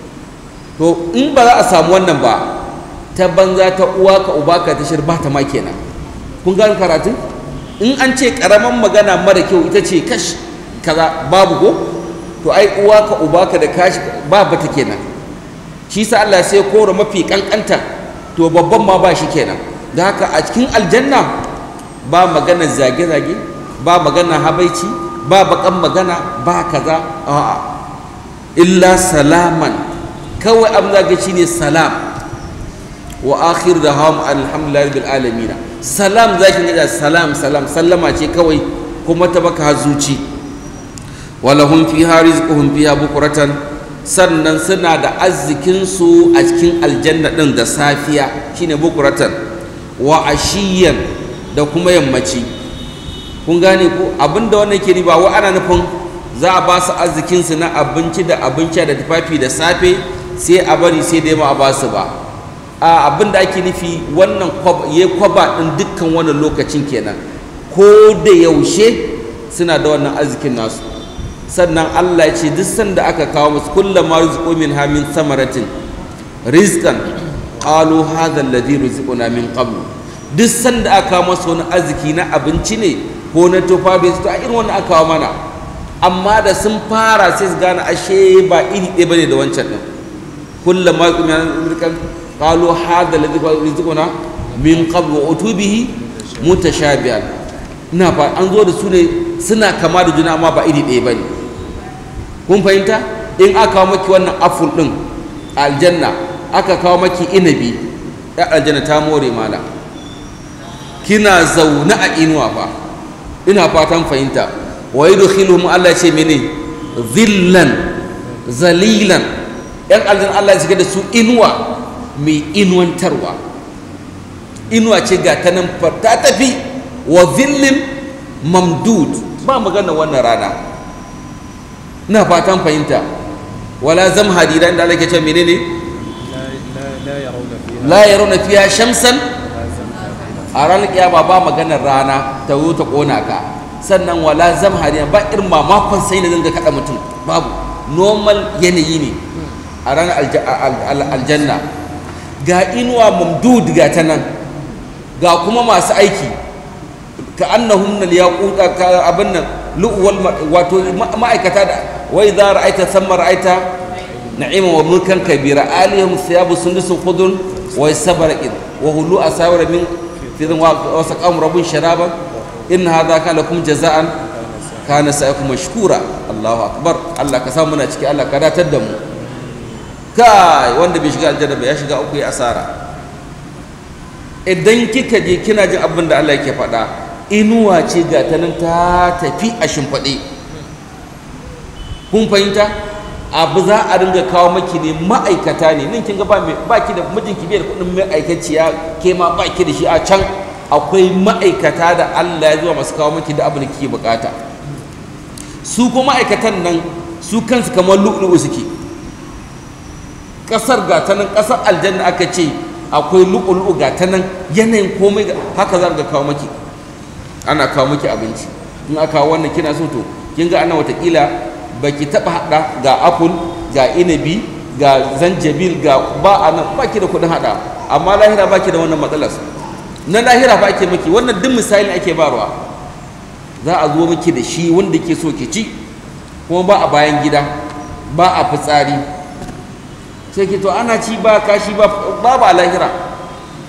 Speaker 2: to in ba za a samu wannan ba ta banza ta uwa ka uba ka tashar ba ta ma kenan kun gane karatun in an ce karaman magana mara kyau ita ce kash kaza babu ko to ai uwa ka uba ka da kashi ba bata kenan shi sa Allah sai kora mafi kankanta to babban ma ba shi kenan da haka a cikin aljanna ba magana zage-zage ba magana habaici ba bakan magana ba kaza a'a illa salaman kawai abin zage shine salam wa akhir da hawam alhamdulillah bil alamin salam zaki ga salam salam sallama ce kawai kuma ta baka zuci walahum fiha rizquhum fiha bukratan sannan suna da arzikinsu a cikin aljanna ɗin da safiya shine bukuratan wa ashiyan da kuma yammaci kun gane ko abinda wannan ke ba wa ana nufin za a ba su arzikinsu na abinci da abinci da tufafi da safe sai a bari sai dai ma a ba su ba a abinda ake nufi wannan ya kwaba ɗin dukkan wannan lokacin kenan ko da yaushe suna da wannan arzikin nasu sannan Allah ya ce duk sanda aka kawo musu kullum ma rizqu min ha min samaratin rizqan qalu hadha alladhi rizquna min qabl duk sanda aka kawo musu wani arziki na abinci ne ko na tufafi su a irin wannan aka kawo mana amma da sun fara sai su gane ashe ba iri ɗaya bane da wancan din kullum ma rizqu min rizqan qalu hadha alladhi rizquna min qabl wa utubihi mutashabihan ina fa an zo da su ne suna kama da juna amma ba iri ɗaya bane kun fahimta in aka kawo maki wannan aful din aljanna aka kawo maki inabi ya aljanna ta more mala kina zaune a inuwa fa ina fatan fahimta wa yudkhiluhum Allah ce mene zillan zalilan yan aljanna Allah ya da su inuwa mai inuwantarwa inuwa ce ga ta nan ta tafi wa zillin mamdud ba magana wannan rana ina fatan fahimta wala zam hadida inda Allah ke cewa menene la yarawna fiha shamsan a ranar kiyama ba maganar rana ta zo ta kona ka sannan wala zam hadida ba irin mamakon sai na dinga kada mutum babu normal yanayi ne a ranar aljanna ga inuwa mamdud ga ta nan ga kuma masu aiki ka annahum nal yaquta ka abin nan lu'wal wato ma'aikata da wai za ra'aita thamma ra'aita na'ima wa mulkan kabira alihum thiyabu sundusun khudun wa sabaraqin wa hulu asawira min fidan wa saqam rabbun sharaban in hadha kana lakum jaza'an kana sa'ikum mashkura Allahu akbar Allah ka samu muna ciki Allah ka datar da mu kai wanda bai shiga aljanna ba ya shiga uku ya asara idan kika je kina jin abin da Allah yake faɗa inuwa ce ga ta nan ta tafi a shimfaɗe kun fahimta abu za a ringa kawo maki ne ma'aikata ne nan kin ga ba ki da mijinki bai da kuɗin ma'aikaciya ke ma ba ki da shi a can akwai ma'aikata da Allah ya zuwa masu kawo maki da abin da kike bukata su kuma ma'aikatan nan su kansu kamar lu'lu'u suke ƙasar ga ta nan ƙasar aljanna aka ce akwai lu'lu'u ga ta nan yanayin komai haka za ga kawo maki ana kawo miki abinci in aka kawo wannan kina so to kin ga ana watakila baki taba hada ga apple ga inabi ga zanjabil ga ba anan baki da kudin hada amma lahira baki da wannan matsalar na lahira ba ake miki wannan duk misali ake barwa za a zo miki da shi wanda ke so ki ci kuma ba a bayan gida ba a fitsari sai ki to ana ci ba kashi ba babu a lahira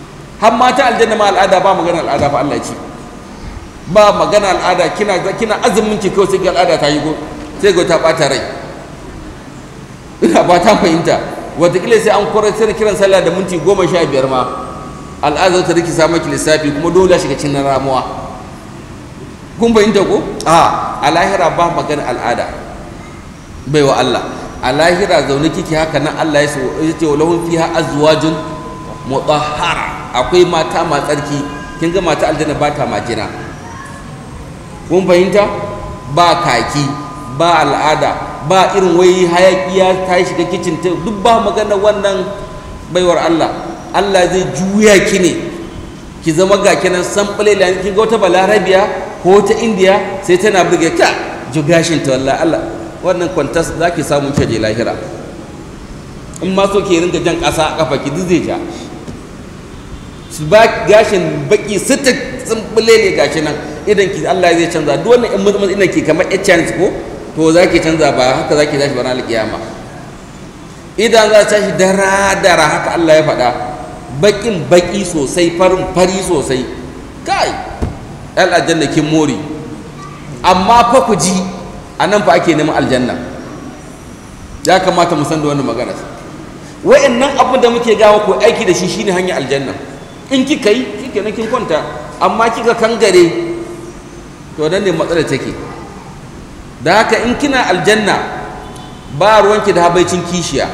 Speaker 2: har mata aljanna ma al'ada ba magana al'ada fa Allah ce ba magana al'ada kina kina azumin ki kawai sai ga al'ada ta yi go sai ga ta bata rai ina ba ta fahimta wataƙila sai an kwarar sai kiran sallah da minti goma sha biyar ma al'ada ta riki sa maki lissafi kuma dole shiga cikin ramuwa kun fahimta ko a a lahira ba magana al'ada bai wa Allah a lahira zaune kike haka nan Allah ya ce wa lahum fiha azwajun mutahhara akwai mata ma tsarki kin ga mata aljanna ba ta majina kun fahimta ba kaki ba al'ada ba irin wai hayaki ya ta shiga kicin ta duk ba magana wannan baiwar Allah Allah zai juya ki ne ki zama ga kinan san kin ga wata balarabiya ko ta indiya sai tana burge ka jugashin ta wallahi Allah wannan kwantas za ki samu ke je lahira in ma so ke ringa jan ƙasa a kafa ki duk zai ja su ba gashin baki sita tsumbule ne gashi nan idan ki Allah zai canza duk wannan in mutum ina ki kamar chance ko to za ki canza ba haka za ki tashi bana alƙiyama idan za ta tashi dara dara haka Allah ya faɗa bakin baki sosai farin fari sosai kai yan aljanna kin mori amma fa ku ji a nan fa ake neman aljanna ya kamata mu san da wannan magana wa'annan abin da muke gawa ko aiki da shi shine hanyar aljanna in kika yi kike na kin kwanta amma kika kangare to nan ne matsalar take da haka in kina aljanna ba ruwanki da habaicin kishiya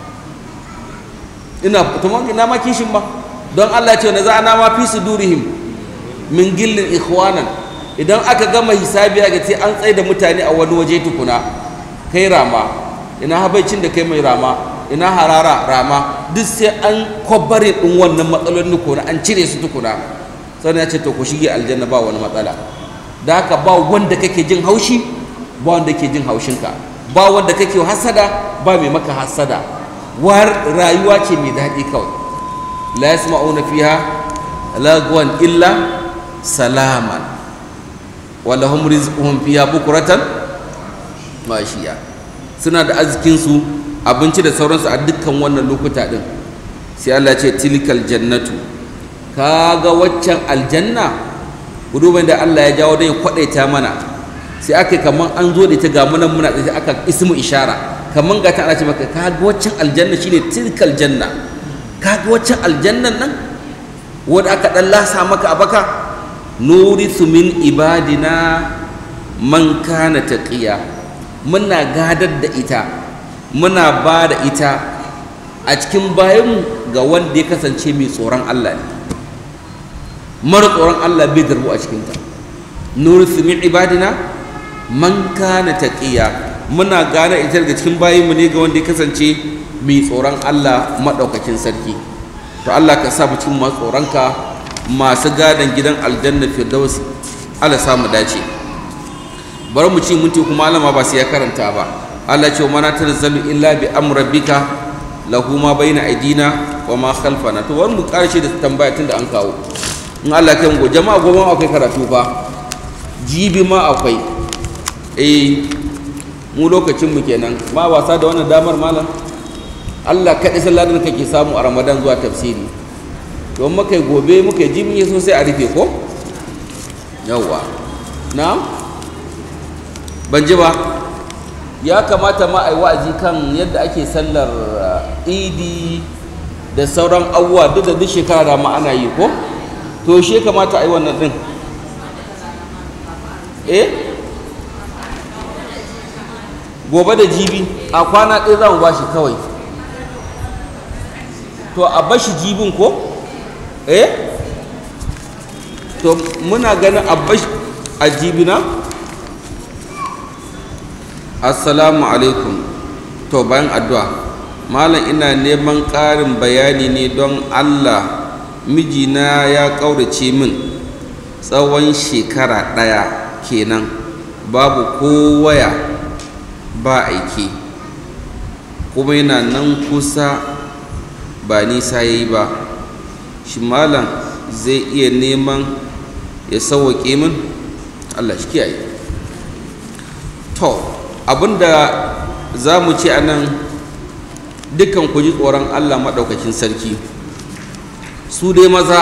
Speaker 2: ina to ina ma kishin ba don Allah ya ce na za'ana ma fi sudurihim min gillin ikhwanan idan aka gama hisabi ga ce an tsaye da mutane a wani waje tukuna kai rama ina habaicin da kai mai rama ina harara rama duk sai an kwabarin din wannan matsalolin tukuna an cire su tukuna sannan ya ce to ku shige aljanna ba wani matsala da haka ba wanda kake jin haushi ba wanda ke jin haushinka ba wanda kake hasada ba mai maka hasada war rayuwa ce mai daɗi kawai la yasma'una fiha lagwan illa salaman walahum rizquhum fiha bukratan mashiya suna da arzikinsu abinci da sauransu a dukkan wannan lokuta din sai Allah ce tilkal jannatu kaga waccan aljanna guduban da Allah ya jawo dai kwadaita mana sai aka kaman an zo da ita ga munan muna sai aka ismu ishara kaman ga ta ana ce maka kaga waccan aljanna shine tilkal janna kaga waccan aljannan nan wanda aka dan lasa maka a baka nurithu min ibadina man kana taqiya muna gadar da ita muna ba da ita a cikin bayanmu ga wanda ya kasance mai tsoron Allah ne mara tsoron Allah bai darbu a cikinta nurithu min ibadina man kana taqiya muna gane ita daga cikin bayanmu ne ga wanda ya kasance mai tsoron Allah madaukakin sarki to Allah ka sa mu cikin masu tsoronka masu gadon gidan aljanna firdausi Allah samu dace bari mu ci minti kuma alama ba sai ya karanta ba Allah ce wa mana tanzalu illa bi amrabbika lahu ma baina aidina wa ma khalfana to wani mu karshe da tambaya tunda an kawo in Allah kai mu jama'a gobe akwai karatu fa jibi ma akwai eh mu lokacin mu kenan ma wasa da wannan damar malam Allah kaɗai salladin kake samu a Ramadan zuwa tafsiri don muka yi gobe muka yi jimin so sai a rufe ko yawwa na ban ji ba ya kamata ma a yi wa'azi kan yadda ake sallar idi da sauran abubuwa duk da duk shekara ma ana yi ko to shi kamata a yi wannan din eh gobe da jibi a kwana ɗaya za mu ba shi kawai to a bashi jibin ko eh to muna ganin abbash ajibina assalamu alaikum to bayan addu'a malam ina neman ƙarin bayani ne don allah mijina ya ƙaurace min tsawon shekara ɗaya kenan babu ko waya ba aiki kuma yana nan kusa ba nisa ya yi ba shi malam zai iya neman ya sauwaƙe min allah shi kiyaye to abinda za mu ce a nan dukkan ku ji tsoron allah maɗaukakin sarki su dai maza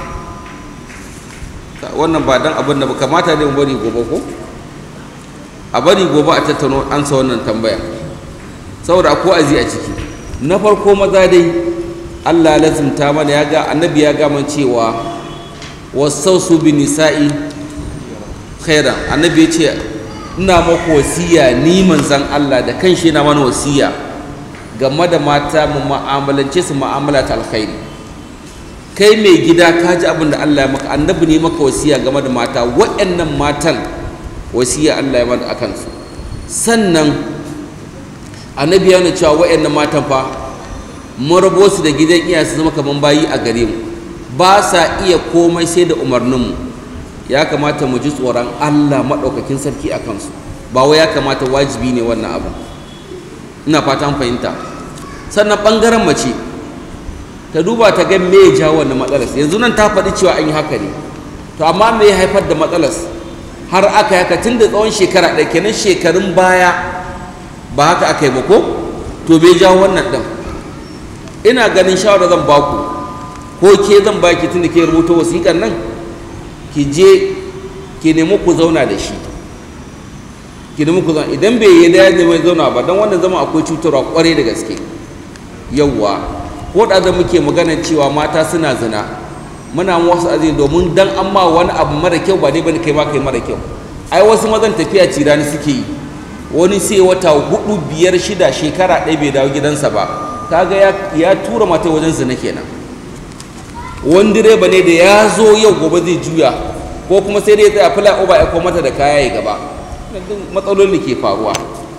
Speaker 2: wannan ba dan abin da ba kamata ne mu bari gobe ko a bari gobe a tattauna ansa wannan tambaya saboda akwai azi a ciki na farko maza dai Allah lazimta mana ya ga annabi ya ga man cewa wasausu bi nisa'i khairan annabi ya ce ina maku wasiya ni manzan Allah da kanshi yana mana wasiya game da mata mu mu'amalance su mu'amala ta alkhairi kai mai gida ka ji abin da Allah ya maka annabi ne maka wasiya game da mata waɗannan matan wasiya Allah ya maka akan su sannan annabi ya nuna cewa waɗannan matan fa mun rabo su da gidan iya su zama kaman bayi a gare mu ba sa iya komai sai da umarninmu ya kamata mu ji tsoron Allah maɗaukakin sarki a kansu ba wai ya kamata wajibi ne wannan abu ina fatan fahimta sannan ɓangaren mace ta duba ta ga me ya jawo wannan matsalar yanzu nan ta faɗi cewa an yi haka ne to amma me ya haifar da matsalar har aka haka tun da tsawon shekara ɗaya kenan shekarun baya ba haka aka yi ba ko to bai jawo wannan ɗin ina ganin shawara zan baku ko ke zan baki tun da ke rubuta wasiƙar nan ki je ki nemi ku zauna da shi ki nemi ku zauna idan bai yi da ya mai zauna ba don wannan zama akwai cutarwa kwarai da gaske yawwa ko da da muke maganar cewa mata suna zina muna wasu azini domin dan an ma wani abu mara kyau ba ne bane kai ma kai mara kyau ai wasu mazan tafiya cirani suke yi wani sai wata hudu biyar shida shekara ɗaya bai dawo gidansa ba kaga ya, ya tura mata wajen zina kenan wani direba ne da ya zo yau gobe zai juya ko kuma sai dai ya tsaya fila uba ya mata da kaya ya gaba matsalolin da ke faruwa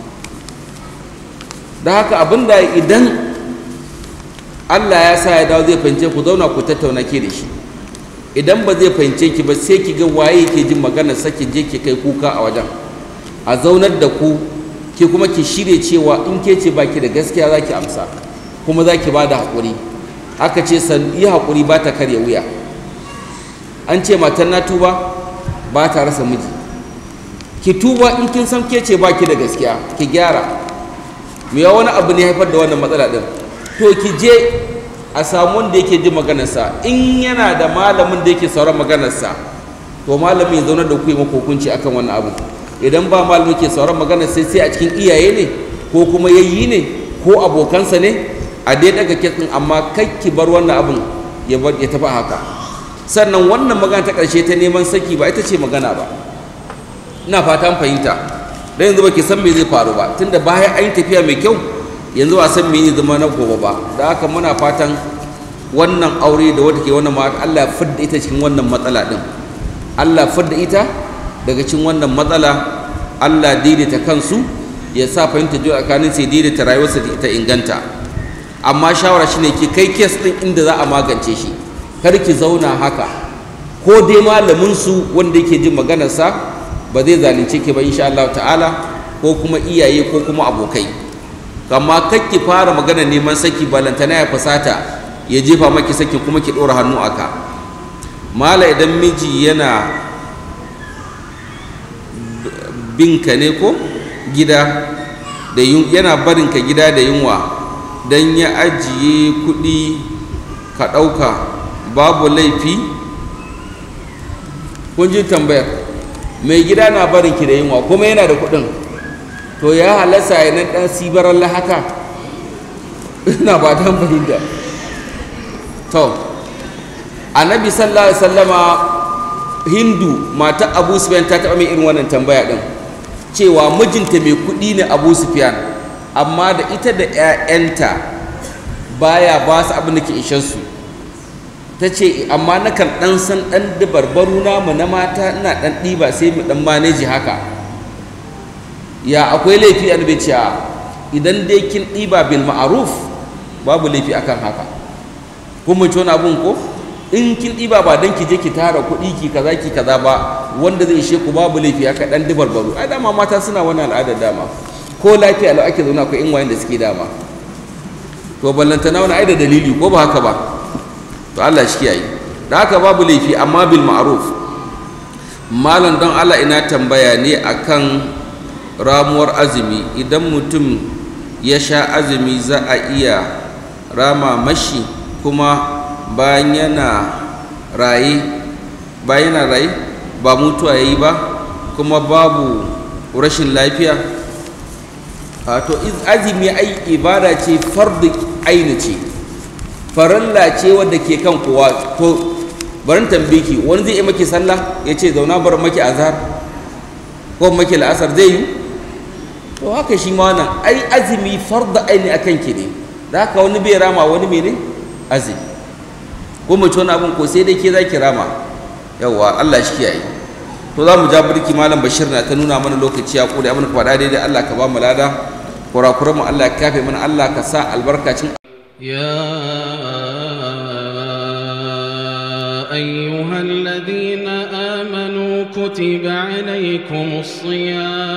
Speaker 2: da haka abinda idan Allah ya sa ya dawo zai fahimce ku zauna ku tattauna ke da shi idan ba zai fahimce ki ba sai ki ga waye ke jin maganar sakin je ki kai kuka a wajen a zaunar da ku ke kuma ki shirye cewa in ke ce baki da gaskiya za ki amsa kuma za ki ba da haƙuri aka ce san yi haƙuri ba ta karya wuya an ce matan na tuba ba ta rasa miji ki tuba in kin san ke ce baki da gaskiya ki gyara me ya wani abu ne haifar da wannan matsala din to ki je a samu wanda yake ji maganarsa in yana da malamin da yake sauran maganarsa to malamin ya zaunar da ku yi maka hukunci akan wannan abu idan ba malamin ke sauran maganar sai sai a cikin iyaye ne ko kuma yayyi ne ko abokansa ne a dai daga kitsin amma kai ki bar wannan abin ya bar ya tafi haka sannan wannan magana ta ƙarshe ta neman saki ba ita ce magana ba ina fatan fahimta dan yanzu baki san me zai faru ba tunda bayan an yi tafiya mai kyau yanzu ba san me ne zama na gobe ba da haka muna fatan wannan aure da wata ke wannan ma Allah ya fidda ita cikin wannan matsala din Allah fidda ita daga cikin wannan matsala Allah daidaita kansu ya sa fahimta jiya tsakanin sai daidaita rayuwarsa ta inganta amma shawara shine ki kai kes din inda za a magance shi kar ki zauna haka ko dai malamin su wanda yake jin maganarsa ba zai zalunce ki ba insha Allah ta'ala ko kuma iyaye ko kuma abokai amma kar ki fara magana neman saki balantana ya fasata ya jefa maki saki kuma ki ɗora hannu aka mala idan miji yana binka ne ko gida da yana barinka gida da yunwa don ya ajiye kuɗi ka ɗauka babu laifi kun ji tambayar mai gida na barinki da yunwa kuma yana da kuɗin to ya halasa ya nan ɗan sibarar haka ina ba ta fahimta to annabi sallallahu alaihi wasallama hindu mata abu sufyan ta taɓa mai irin wannan tambaya ɗin cewa mijinta mai kuɗi ne abu sufyan amma da ita da 'ya'yanta baya ba su abin da ke ishensu ta ce amma nakan ɗan san ɗan dabarbaru namu na mata ina ɗan ɗiba sai mu ɗan maneji haka ya akwai laifi a ce idan dai kin ɗiba bil ma'aruf babu laifi akan haka kun mun wani abun ko in kin ɗiba ba don ki je ki tara kuɗi ki kaza ki kaza ba wanda zai ishe ku babu laifi haka ɗan dabarbaru ai dama mata suna wani al'adar dama ko lafiya lau ake zauna akwai in wayan da suke dama to ballantana wani ai da dalili ko ba haka ba to Allah shi kiyaye da haka babu laifi amma bil ma'ruf malam don Allah ina tambaya ne akan ramuwar azumi idan mutum ya sha azumi za a iya rama mashi kuma bayan yana raye bayan yana raye ba mutuwa ya yi ba kuma babu rashin lafiya a to azumi ai ibada ce fardu aini ce farilla ce wadda ke kan kowa to barin tambiki wani zai yi maki sallah ya ce zauna bar maki azhar ko maki la'asar zai yi to haka shi ma wannan ai azumi fardu aini akan ki ne da haka wani bai rama wani mene azumi ko mace wani abin ko sai dai ke za ki rama yawwa Allah shi kiyaye to za mu ja birki malam bashir na ta nuna mana lokaci ya kure abin faɗa daidai Allah ka ba mu lada kurakuran mu Allah ka kafe mana Allah ka sa albarkacin
Speaker 1: يا أيها الذين آمنوا كتب عليكم الصيام